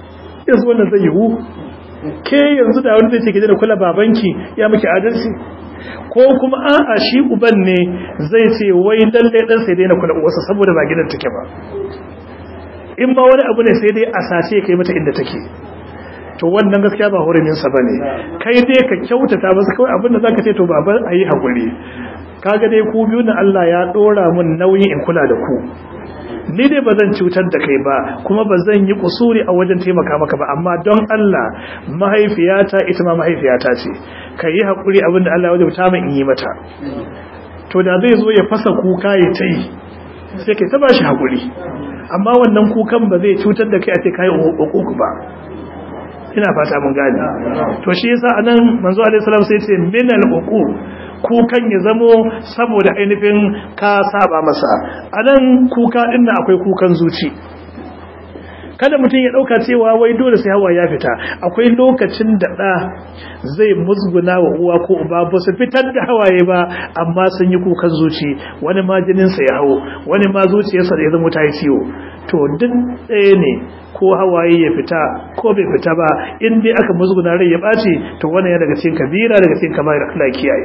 yanzu wannan zai yiwu ke yanzu da wani zai ce gida da kula babanki ya miki adalci ko kuma a'a shi uban ne zai ce wai lalle dan sai daina kula uwarsa saboda ba gidan take ba in ba wani abu ne sai dai a sace kai mata inda take to wannan gaskiya ba hurumin sa bane kai dai ka kyautata masa kawai abin da zaka ce to baba ayi hakuri kaga dai ku biyu na Allah ya dora mun nauyin in kula da ku ni dai ba zan cutar da kai ba kuma ba zan yi kusuri a wajen taimaka maka ba amma don Allah mahaifiyata ita ma mahaifiyata ce ka yi haƙuri abin da Allah ya wajabta min in yi mata to da zai zo ya fasa kuka ya ta yi sai kai ta ba shi haƙuri amma wannan kukan ba zai cutar da kai a ce kayi uku ba ina fata mun gane to shi yasa anan manzo alaihi salam sai ce minal uku kukan ya zamo saboda ainihin ka saba masa anan kuka din nan akwai kukan zuci kada mutum ya dauka cewa wai dole sai hawa ya fita akwai lokacin da da zai musguna wa uwa ko uba ba su fitar da hawaye ba amma sun yi kukan zuci wani ma jinin sa ya hawo wani ma zuciyarsa da ya zama ta yi ciwo to duk ɗaya ne ko hawaye ya fita ko bai fita ba in dai aka musguna rai ya ɓaci to wannan ya daga cikin kabira daga cikin kamar Allah kiyaye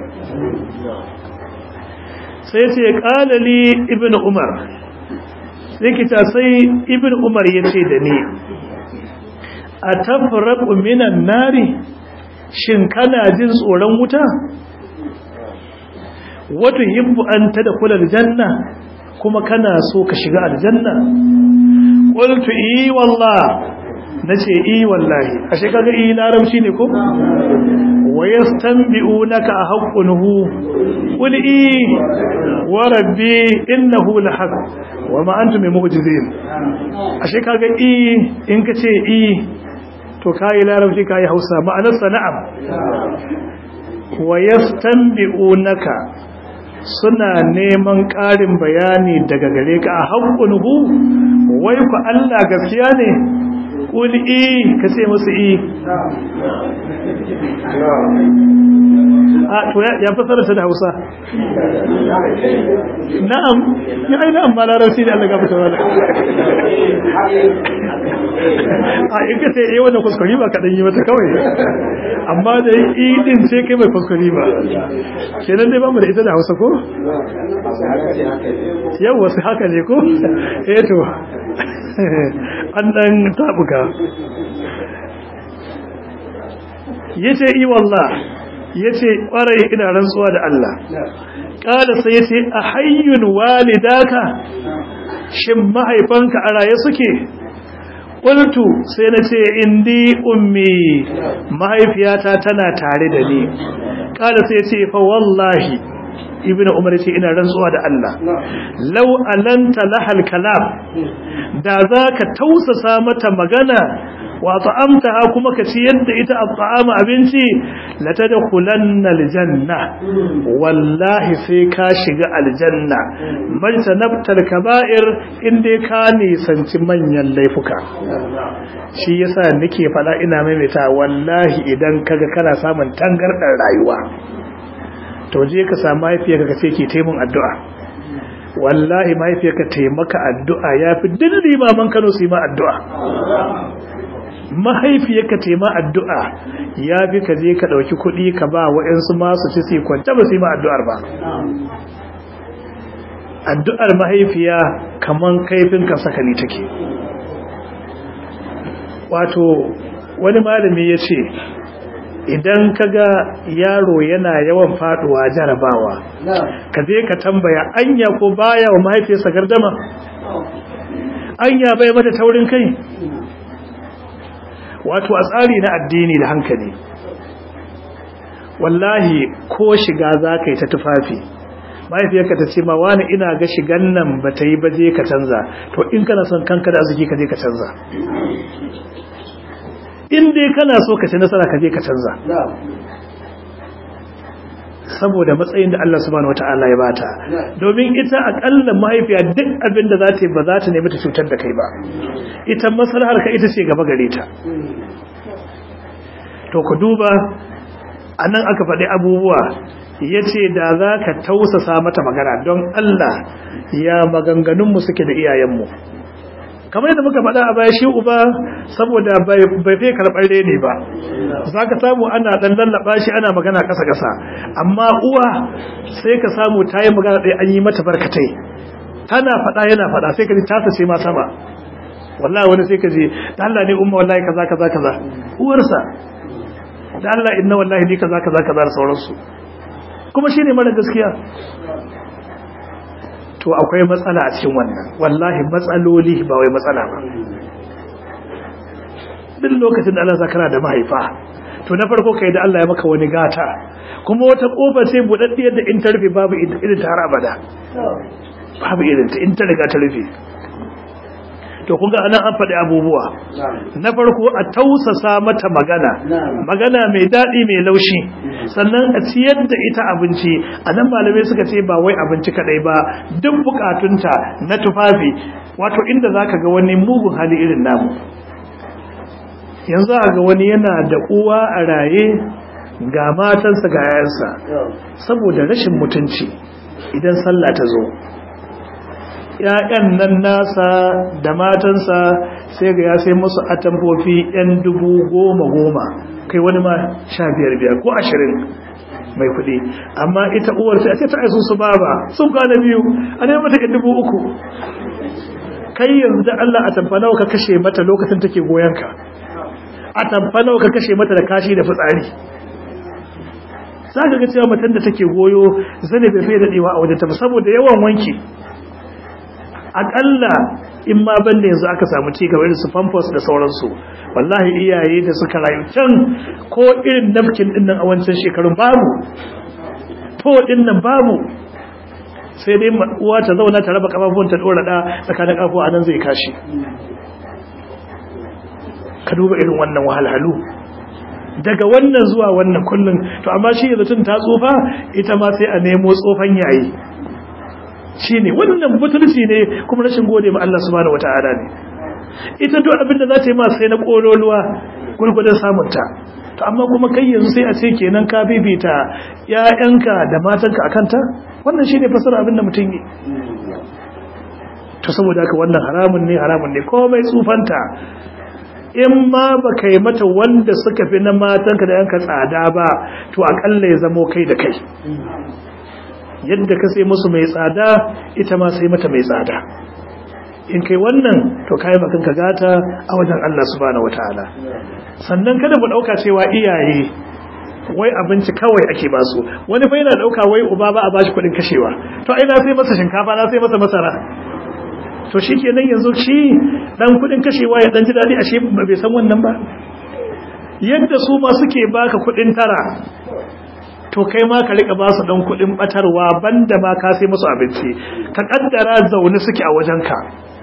sai ce qalali ibnu umar sai kita sai ibnu umar yace da ni atafraqu minan nari shin kana jin tsoron wuta wato hibbu an tadkhula aljanna kuma kana so ka shiga aljanna qultu i wallah nace i wallahi ashe kaga i larabci ne ko wayastanbi'unaka ahqqunhu qul i wa rabbi innahu lahaq wama antum mu'jizin ashe kaga i in kace i to kai larabci kai Hausa ma'anar sana'am wayastanbi'unaka suna neman ƙarin bayani daga gare ka a haƙƙunhu wai ku Allah gaskiya ne ƙuli i ka ce musu i a to ya fasara ta da hausa na'am ya ai na'am ba larabci ne Allah gafata wala a in ka ce eh wannan kuskure ba kaɗan yi mata kawai amma da i din ce kai mai kuskure ba kenan dai ba mu da ita da hausa ko yau wasu haka ne ko eh to an dan tabuka yace i wallah yace kwarai ina rantsuwa da Allah kada sai yace a hayyun walidaka shin mahaifanka a raye suke qultu sai nace indi ummi mahaifiyata tana tare da ni kada sai yace fa wallahi ibn umar ce ina rantsuwa da Allah law alanta lahal kalam da zaka tausasa mata magana wa ta'amtaha kuma ka ci yadda ita at'ama abinci la tadkhulanna aljanna wallahi sai ka shiga aljanna man sanabtal kaba'ir inda ka nisanci manyan laifuka shi yasa nake fada ina maimaita wallahi idan kaga kana samun tangardar rayuwa to je ka samu mahaifiyarka ka ce ke taimun addu'a wallahi mahaifiyarka taimaka addu'a ya fi dilli maman kano su yi ma addu'a mahaifiyarka taima addu'a ya fi ka je ka ɗauki kuɗi ka ba wa'yansu masu ci su kwanta ba su yi ma addu'ar ba addu'ar mahaifiya kaman kaifin ka sakali take wato wani malami ya ce idan kaga yaro yana yawan faduwa jarabawa ka je ka tambaya anya ko baya wa mahaifiyarsa gardama anya bai mata taurin kai wato a tsari na addini da hankali wallahi ko shiga za ka yi ta tufafi mahaifiyarka ta ce ma wani ina ga shigan nan ba ta yi ba je ka canza to in kana son kanka da arziki ka je ka canza in dai kana so ka ci nasara ka je ka canza saboda matsayin da Allah subhanahu wata'ala ya bata domin ita akalla mahaifiya duk abin da za ta yi ba za ta nemi ta cutar da kai ba ita maslahar ka ita ce gaba gare ta to ku duba anan aka faɗi abubuwa yace da za ka tausasa mata magana don Allah ya maganganunmu suke da iyayenmu kamar yadda muka faɗa a baya shi uba saboda bai fi karɓar reni ba za ka samu ana ɗan lallaɓa shi ana magana ƙasa-ƙasa amma uwa sai ka samu ta yi magana ɗaya an yi mata barkatai tana faɗa yana faɗa sai ka ji tasa ce ma sama wallahi wani sai ka ji da Allah ne umma wallahi kaza kaza kaza uwarsa da Allah inna wallahi ni kaza kaza kaza da sauransu kuma shine mara gaskiya to akwai matsala a cikin wannan wallahi matsaloli ba wai matsala ba duk lokacin da Allah zakara da mahaifa to na farko kai da Allah ya maka wani gata kuma wata kofa sai budaddiyar da in ta rufe babu irin ta har abada babu irin ta in ta riga ta rufe to kun ga anan an faɗi abubuwa na farko a tausasa mata magana magana mai daɗi mai laushi sannan a ciyar da ita abinci a nan malamai suka ce ba wai abinci kaɗai ba duk bukatunta na tufafi wato inda za ka ga wani mugun hali irin namu yanzu a ga wani yana da uwa a raye ga matansa ga yayansa saboda rashin mutunci idan sallah ta zo ‘ya'yan nan nasa da matansa sai ga ya sai musu atamfofi ‘yan dubu goma goma kai wani ma sha biyar biyar ko ashirin mai kuɗi amma ita uwar sai a ce ta aisu su baba sun kwana biyu a neman mata dubu uku kai yanzu da Allah a tamfa nawa ka kashe mata lokacin take goyon ka a tamfa nawa ka kashe mata da kashi da fitsari za ka ga cewa matan da take goyo zane bai fiye daɗewa a wajen ta saboda yawan wanki akalla in ma banda yanzu aka samu ci gaba irin su pampers da sauransu wallahi iyaye da suka rayu can ko irin napkin din nan a wancan shekarun babu to din nan babu sai dai uwa ta zauna ta raba kafafun ta dora da tsakanin kafu a nan zai kashi ka duba irin wannan wahalhalu daga wannan zuwa wannan kullun to amma shi yanzu tun ta tsufa ita ma sai a nemo tsofan yayi shi ne wannan butulci ne kuma rashin gode ma Allah subhanahu wata'ala ne ita duk abin da za ta yi ma sai na kololuwa gurgurdan samunta to amma kuma kai yanzu sai a ce kenan ka bibita ƴaƴanka da matanka akan ta wannan shine fasara abin da mutum yi to saboda haka wannan haramun ne haramun ne komai tsufanta in ma ba kai mata wanda suka fi na matanka da yanka tsada ba to akalla ya zamo kai da kai yadda ka sai musu mai tsada ita ma sai mata mai tsada in kai wannan to kai makan ka gata a wajen Allah subhanahu wataala sannan kada mu dauka cewa iyaye wai abinci kawai ake ba su wani fa yana dauka wai uba ba a bashi kudin kashewa to ai na sai masa shinkafa na sai masa masara to shikenan yanzu shi dan kudin kashewa ya dan ji dadi ashe bai san wannan ba yadda su ma suke baka kudin tara to kai ma ka rika ba su dan kudin batarwa banda ma ka sai musu abinci ka kaddara zaune suke a wajenka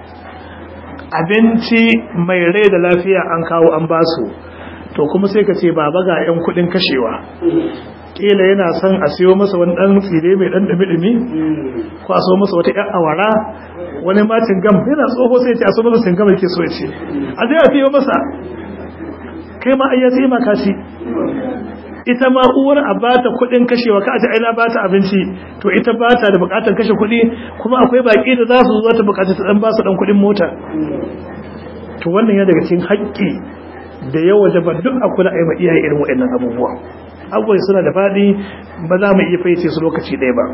abinci mai rai da lafiya an kawo an ba su to kuma sai ka ce baba ga yan kudin kashewa kila yana son a siyo masa wani dan tsire mai dan dumi-dumi ko a so masa wata yan awara wani macin gam yana tsoho sai ya ce a so masa cingam yake so ya ce a zai a siyo masa kai ma ayya sai ma kashi ita ma uwar a bata kudin kashewa ka aje aina bata abinci to ita bata da bukatar kashe kudi kuma akwai baki da za su zo ta bukata ta dan ba su dan kudin mota to wannan ya daga cikin haƙƙi da yawa da ba duk akula ai ma iyaye irin waɗannan abubuwa abubuwa suna da fadi ba za mu iya fayyace su lokaci ɗaya ba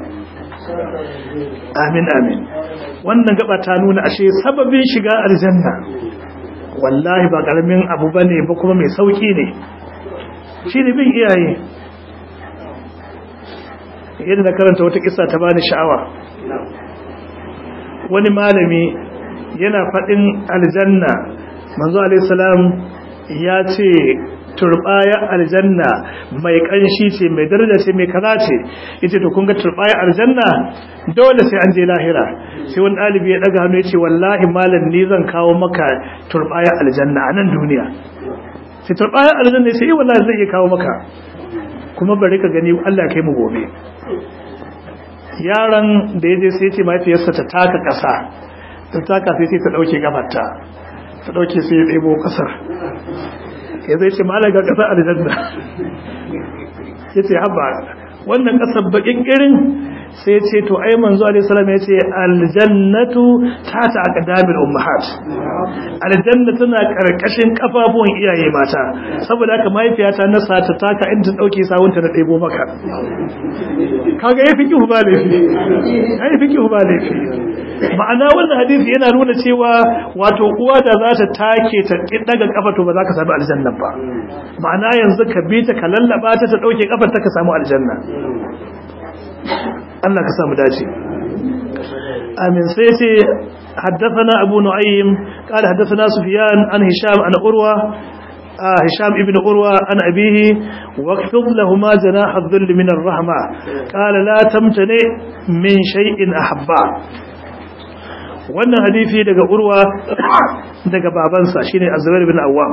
amin amin wannan gaba ta nuna ashe sababin shiga aljanna wallahi ba karamin abu bane ba kuma mai sauki ne shi ne bin iyaye yadda na karanta wata kisa ta bani sha'awa wani malami yana faɗin aljanna manzo alaihissalam ya ce turbaya aljanna mai kanshi ce mai daraja ce mai kaza ce yace to kun ga turbaya aljanna dole sai an je lahira sai wani ɗalibi ya ɗaga hannu ya ce wallahi malam ni zan kawo maka turbaya aljanna a nan duniya sai turbaya aljanna sai wallahi zai iya kawo maka kuma bari ka gani Allah kai mu gobe yaron da yaje sai ce mahaifiyarsa ta taka kasa ta taka sai ta dauke gafarta ta dauke sai ya ɗebo kasar ya zai ce malam ga kasa aljanna yace haba wannan kasar bakin irin sai ce to ai manzo alaihi salam ya ce aljannatu tata aqdamil ummahat aljanna tana karkashin kafafuwan iyaye mata saboda haka mahaifiyata na sata taka inda ta dauke sawunta na ɗebo maka kaga yafi ki ba laifi yafi ki ba laifi ma'ana wannan hadisi yana nuna cewa wato uwa da za ta take ta daga kafa to ba za ka samu aljanna ba ma'ana yanzu ka bi ta ka lallaba ta ta dauke kafar ta ka samu aljanna Allah ka samu dace amin sai ce حدثنا أبو نعيم قال حدثنا سفيان عن هشام عن أروى آه هشام ابن أروى عن أبيه واكفض لهما جناح الذل من الرحمة قال لا تمتنع من شيء أحبا wannan hadisi daga urwa daga babansa shine azrail bin awwam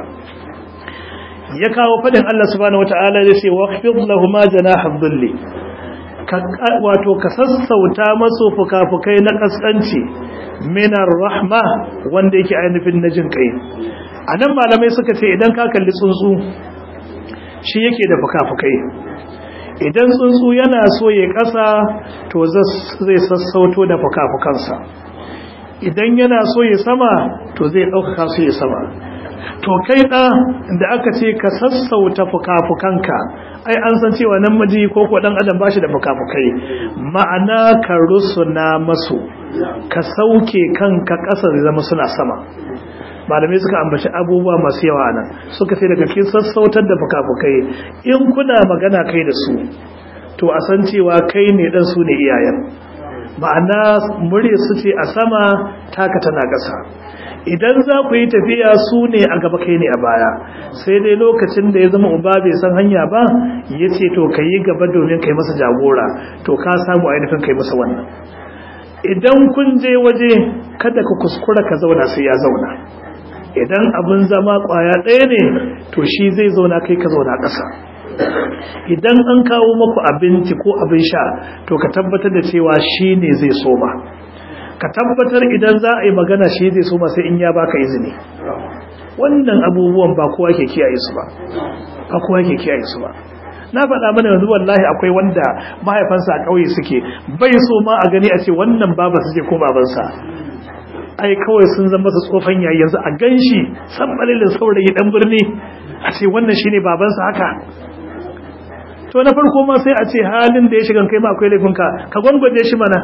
ya kawo fadin Allah subhanahu wataala ya ce waqfid lahumu janaha dhilli wato ka sassauta masu fukafukai na kaskanci minar rahma wanda yake ainihin na jin kai a nan malamai suka ce idan ka kalli tsuntsu shi yake da fukafukai idan tsuntsu yana so ya kasa to zai sassauto da fukafukansa idan yana so ya sama to zai ɗaukaka su ya sama to kai ɗa da aka ce ka sassauta fukafukanka ai an san cewa nan maji ko ko dan adam bashi da fukafukai ma'ana ka rusuna masu ka sauke kanka ƙasa da zama suna sama malamai suka ambaci abubuwa masu yawa nan suka ce daga cikin sassautar da fukafukai in kuna magana kai da su to a san cewa kai ne dan su ne iyayen ma'ana murya su ce a sama taka tana ƙasa idan za ku yi tafiya su ne a gaba kai ne a baya sai dai lokacin da ya zama uba bai san hanya ba ya ce to ka yi gaba domin kai masa jagora to ka samu ainihin kai masa wannan idan kun je waje kada ka kuskura ka zauna sai ya zauna idan abin zama kwaya ɗaya ne to shi zai zauna kai ka zauna ƙasa idan an kawo maku abinci ko abin sha to ka tabbatar da cewa shi ne zai soma ka tabbatar idan za a yi magana shi zai soma sai in ya baka izini wannan abubuwan ba kowa ke kiyaye su ba ba kowa ke kiyaye su ba na faɗa mana yanzu wallahi akwai wanda mahaifansa a ƙauye suke bai so ma a gani a ce wannan baba su ce ko babansa ai kawai sun zama su tsofan yayi yanzu a ganshi san balilin saurayi dan birni a ce wannan shine babansa haka to na farko ma sai a ce halin da ya shiga kai ma akwai laifinka ka gwangwaje shi mana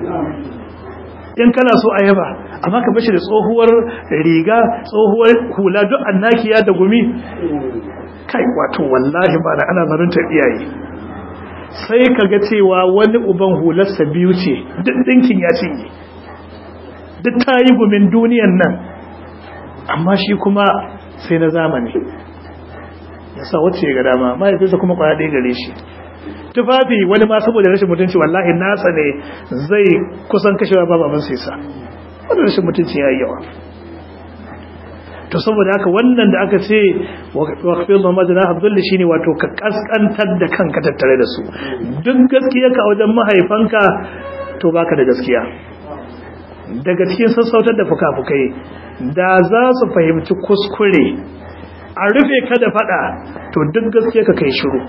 in kana so a yaba amma ka bashi da tsohuwar riga tsohuwar hula duk annakiya da gumi kai wato wallahi ba da ana zarunta iyaye sai ka ga cewa wani uban hularsa biyu ce duk ɗinkin ya cinye duk ta yi gumin duniyan nan amma shi kuma sai na zamani ya sa wacce ga dama mahaifinsa kuma kwaya ɗaya gare shi tufafi wani ma saboda rashin mutunci wallahi nasa ne zai kusan kashewa ba baban sai sa wani rashin mutunci ya yi yawa to saboda haka wannan da aka ce waqfil Muhammad na Abdul shine wato ka kaskantar da kanka tattare da su duk gaskiya ka wajen mahaifanka to baka da gaskiya daga cikin sassautar da fukafukai da za su fahimci kuskure a rufe ka da fada to duk gaskiya ka kai shiru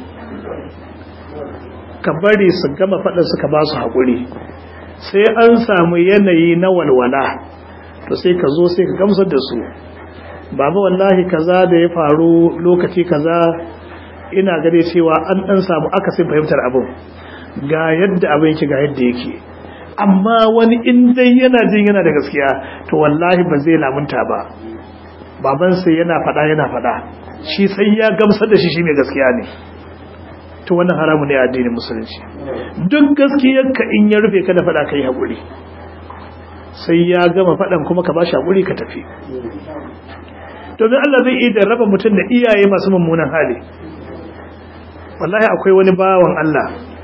ka bari su gama faɗin suka ba su haƙuri sai an samu yanayi na walwala to sai ka zo sai ka gamsar da su baba wallahi kaza da ya faru lokaci kaza ina gare cewa an ɗan samu akasin fahimtar abin ga yadda abin yake ga yadda yake amma wani in dai yana jin yana da gaskiya to wallahi ba zai lamunta ba babansa yana faɗa yana faɗa shi sai ya gamsar da shi shi mai gaskiya ne to wannan haramu ne a addinin musulunci duk gaskiyarka in ya rufe ka da fada kai haƙuri sai ya gama fadan kuma ka bashi haƙuri ka tafi domin Allah zai iya raba mutum da iyaye masu mummunan hali wallahi akwai wani bawan Allah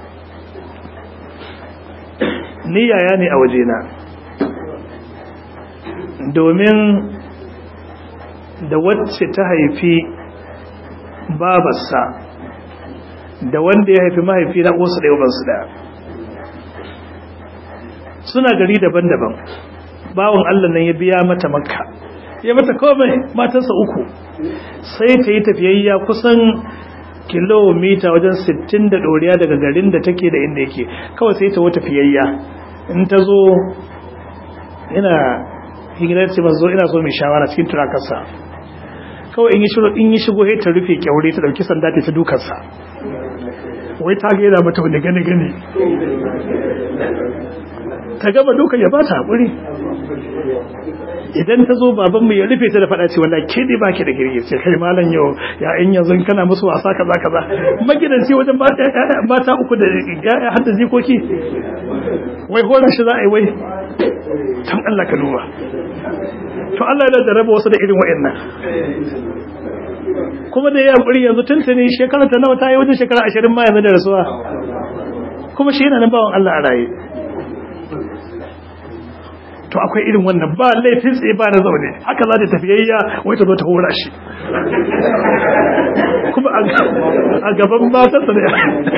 ni yaya ne a wajena domin da wacce ta haifi babarsa da wanda ya haifi mahaifi na ƙosu da yawansu ɗaya suna gari daban-daban bawon Allah nan ya biya mata makka ya mata komai matansa uku sai ta yi tafiyayya kusan kilomita wajen 60 da doriya daga garin da take da inda yake kawai sai ta wata fiyayya in ta zo ina higirar ce mazo ina so mai shawara cikin turakarsa kawai in yi shigo in yi shigo ta rufe kyaure ta dauki sanda ta dukarsa wai ta gaida mata wani gane gane ta gaba dukan ya ba ta haƙuri idan ta zo babanmu ya rufe ta da faɗa ce wallahi ke dai baki da girgi sai kai malam yau ya in yanzu kana musu wasa kaza kaza magidanci wajen mata uku da ya hadda jikoki wai horon shi za a yi wai tan Allah ka duba to Allah yana da raba wasu da irin wa'annan kuma da ya hankuri yanzu tuntuni shekara ta nawa ta yi wajen shekara ashirin ma yanzu da rasuwa kuma shi yana nan bawan Allah a raye to akwai irin wannan ba laifin tsaye ba na zaune haka za ta tafiyayya wai ta zo ta hura shi kuma a gaban matarsa da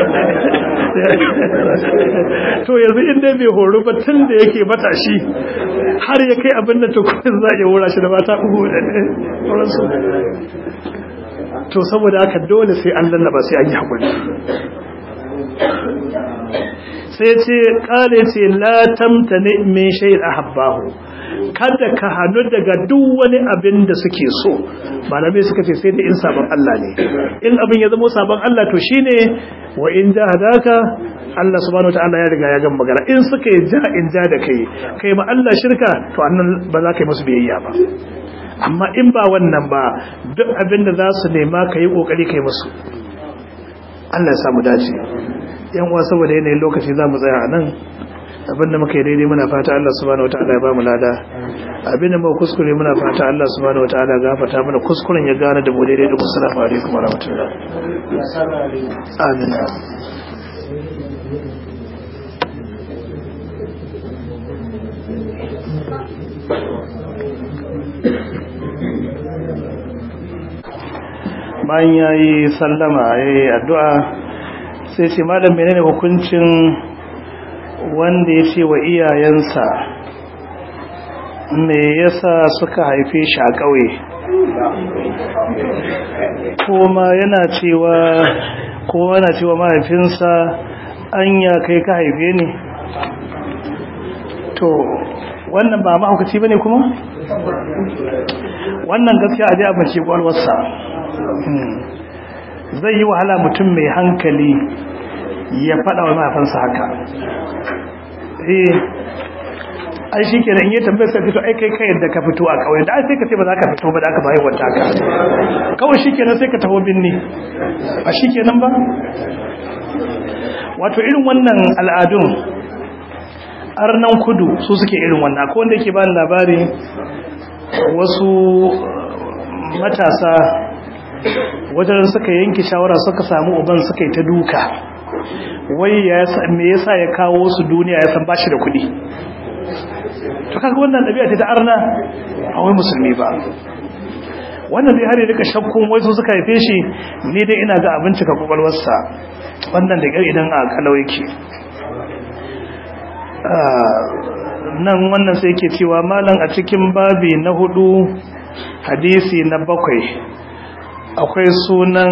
to yanzu inda bai horo ba tun da yake matashi har ya kai abin da tukunin za a iya hura shi da mata uku da sauransu to saboda haka dole sai an lallaba sai an yi haƙuri sai ce kare ce la tamtani min shay'in ahabbahu kada ka hanu daga duk wani abin da suke so malamai suka ce sai da in sabon Allah ne in abin ya zama sabon Allah to shine wa in jahadaka Allah subhanahu wataala ya riga ya gama magana in suka yi ja in ja da kai kai ma Allah shirka to annan ba za ka yi musu biyayya ba amma in ba wannan ba duk abin da za su nema ka yi kokari kai musu Allah ya samu dace yan uwa saboda yanayin lokaci za mu tsaya a nan abinda muka yi daidai muna fata Allah subhanahu wataala ya ba mu lada abinda muka kuskure muna fata Allah subhanahu wataala ya gafarta mana kuskuren ya gane da mu daidai da assalamu alaikum wa rahmatullah amin bayan ya yi sallama ya yi addu'a sai ce malam menene hukuncin wanda ya ce wa iyayensa me yasa suka haife shi a ƙauye kuma yana cewa kuma yana cewa mahaifinsa anya kai ka haife ni to wannan ba mahaukaci bane kuma wannan gaskiya a ji abin ce kwalwarsa zai yi wahala mutum mai hankali ya faɗa wa mahaifansa haka eh ai shi ke in yi tambayar sai fito ai kai kai yadda ka fito a kawai da ai sai ka ce ba za ka fito ba da aka bayi wata ka kawai shi kenan sai ka taho binni a shi kenan ba wato irin wannan al'adun arnan kudu su suke irin wannan akwai wanda yake bani labari wasu matasa wajen suka yanke shawara suka samu uban suka yi ta duka wai me yasa ya kawo su duniya ya san bashi da kuɗi to kaga wannan ɗabi'a ta arna a wai musulmi ba wannan zai har rika shakkun wai su suka haife shi ni dai ina ga abinci ka kwakwalwarsa wannan da idan a kalau yake nan wannan sai ke cewa malam a cikin babi na hudu hadisi na bakwai akwai sunan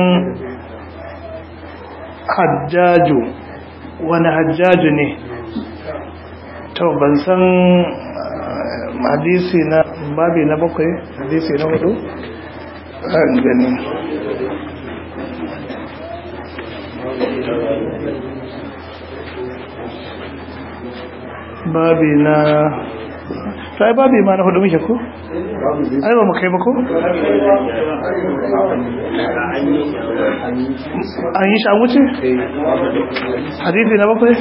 hajjaju wani hajjaju ne to ban san hadisi na babi na bakwai hadisi na hudu gani babi na ta babi ma na hudu muke ko? ai ba mu kai ba ko? an yi shan wuce? hadithi na bakwai?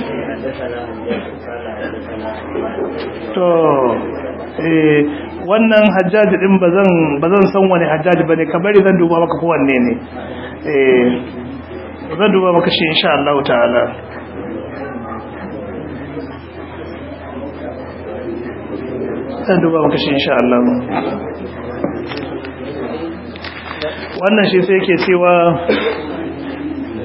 to eh wannan hajjaji din ba zan san wani hajjaji ba ne kabari zan duba maka kowanne ne eh zan duba maka shi insha Allah ta'ala zan duba maka shi insha Allah wannan shi sai yake cewa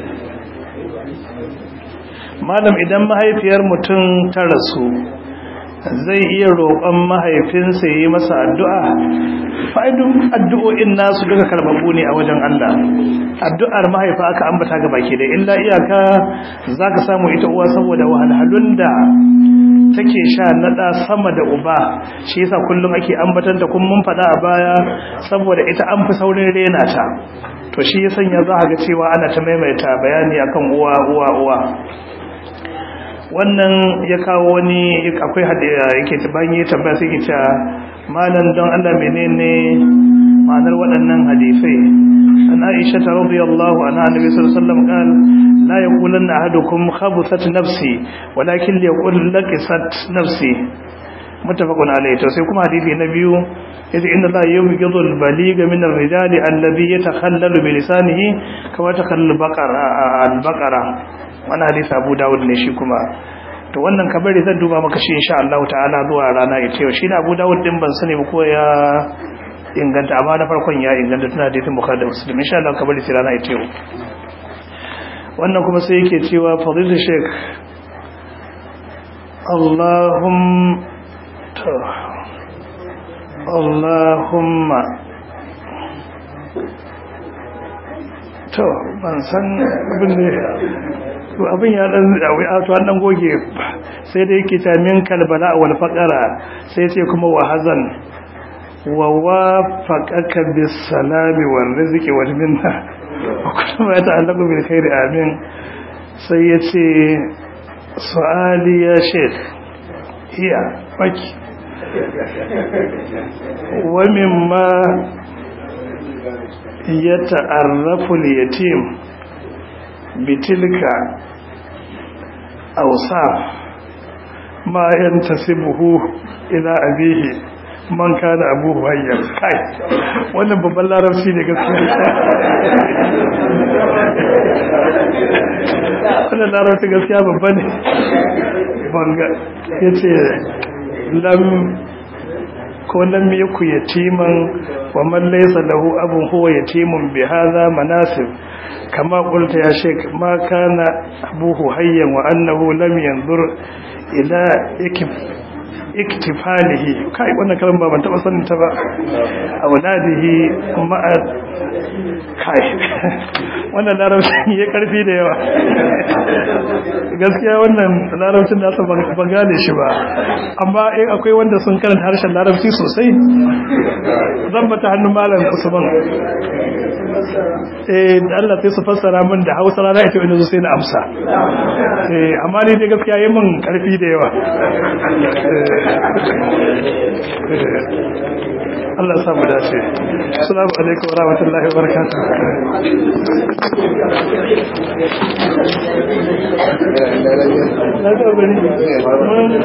malam idan mahaifiyar mutum ta rasu zai iya roƙon mahaifinsa yi masa addu'a fa'idun addu'o'in nasu duka karbabu ne a wajen Allah addu'ar mahaifa aka ambata ga baki da illa iyaka za ka samu ita uwa saboda wahalhalun da take sha naɗa sama da uba shi yasa kullum ake ambatan da kun mun faɗa a baya saboda ita an fi saurin rena ta to shi ya sanya za ga cewa ana ta maimaita bayani akan uwa uwa uwa wannan ya kawo wani akwai yake bayan ya tambaya sai ke cewa malam don Allah menene ma'anar waɗannan hadisai an Aisha ta radiyallahu anha annabi sallallahu alaihi wasallam qala la yaqulanna ahadukum khabuthat nafsi walakin liyaqul laqisat nafsi muttafaqun alayhi to sai kuma hadisi na biyu yace inna la yubghidu al-baliga min ar-rijali alladhi yatakhallalu bi lisanihi kama takhallalu baqara al-baqara wannan hadisi Abu Dawud ne shi kuma to wannan kabari zan duba maka shi insha Allah ta'ala zuwa rana ita yau shi ne Abu Dawud din ban sani ba ko ya inganta amma na farkon ya inganta tana hadisin Bukhari da Muslim insha Allah kabari sai rana ita yau wannan kuma sai yake cewa fadilu sheikh Allahum to Allahumma to ban san abin da to abin ya dan to an dan goge sai da yake ta min kalbala wal faqara sai sai kuma wa hazan wa wafaqaka bis salami wal rizqi wal minna wa kullu ma ta'allaqu bil khairi amin sai yace su'ali ya sheikh iya baki wa mimma yata'arrafu al-yatim bitilka awsaf ma yantasibuhu ila abihi man kana abuhu hayya kai wannan babban larabci ne gaskiya wannan larabci gaskiya babba ne banga yace lam ko lam yaku yatiman wa man laysa lahu abun huwa yatimun bi hadha manasib kama qulta ya sheik ma kana abuhu hayyan wa annahu lam yanzur ila ikif iktifalihi kai wannan kalmar ba ban taba sanin ta ba auladihi ma'a kai wannan larabci ya karfi da yawa gaskiya wannan larabcin nasa ban gane shi ba amma in akwai wanda sun karanta harshen larabci sosai zan bata hannun malam usman eh Allah sai su fassara min da Hausa rana ita wanda sai na amsa eh amma ni dai gaskiya yayin min karfi da yawa Allah ya samu dace assalamu alaikum wa rahmatullahi wa barakatuh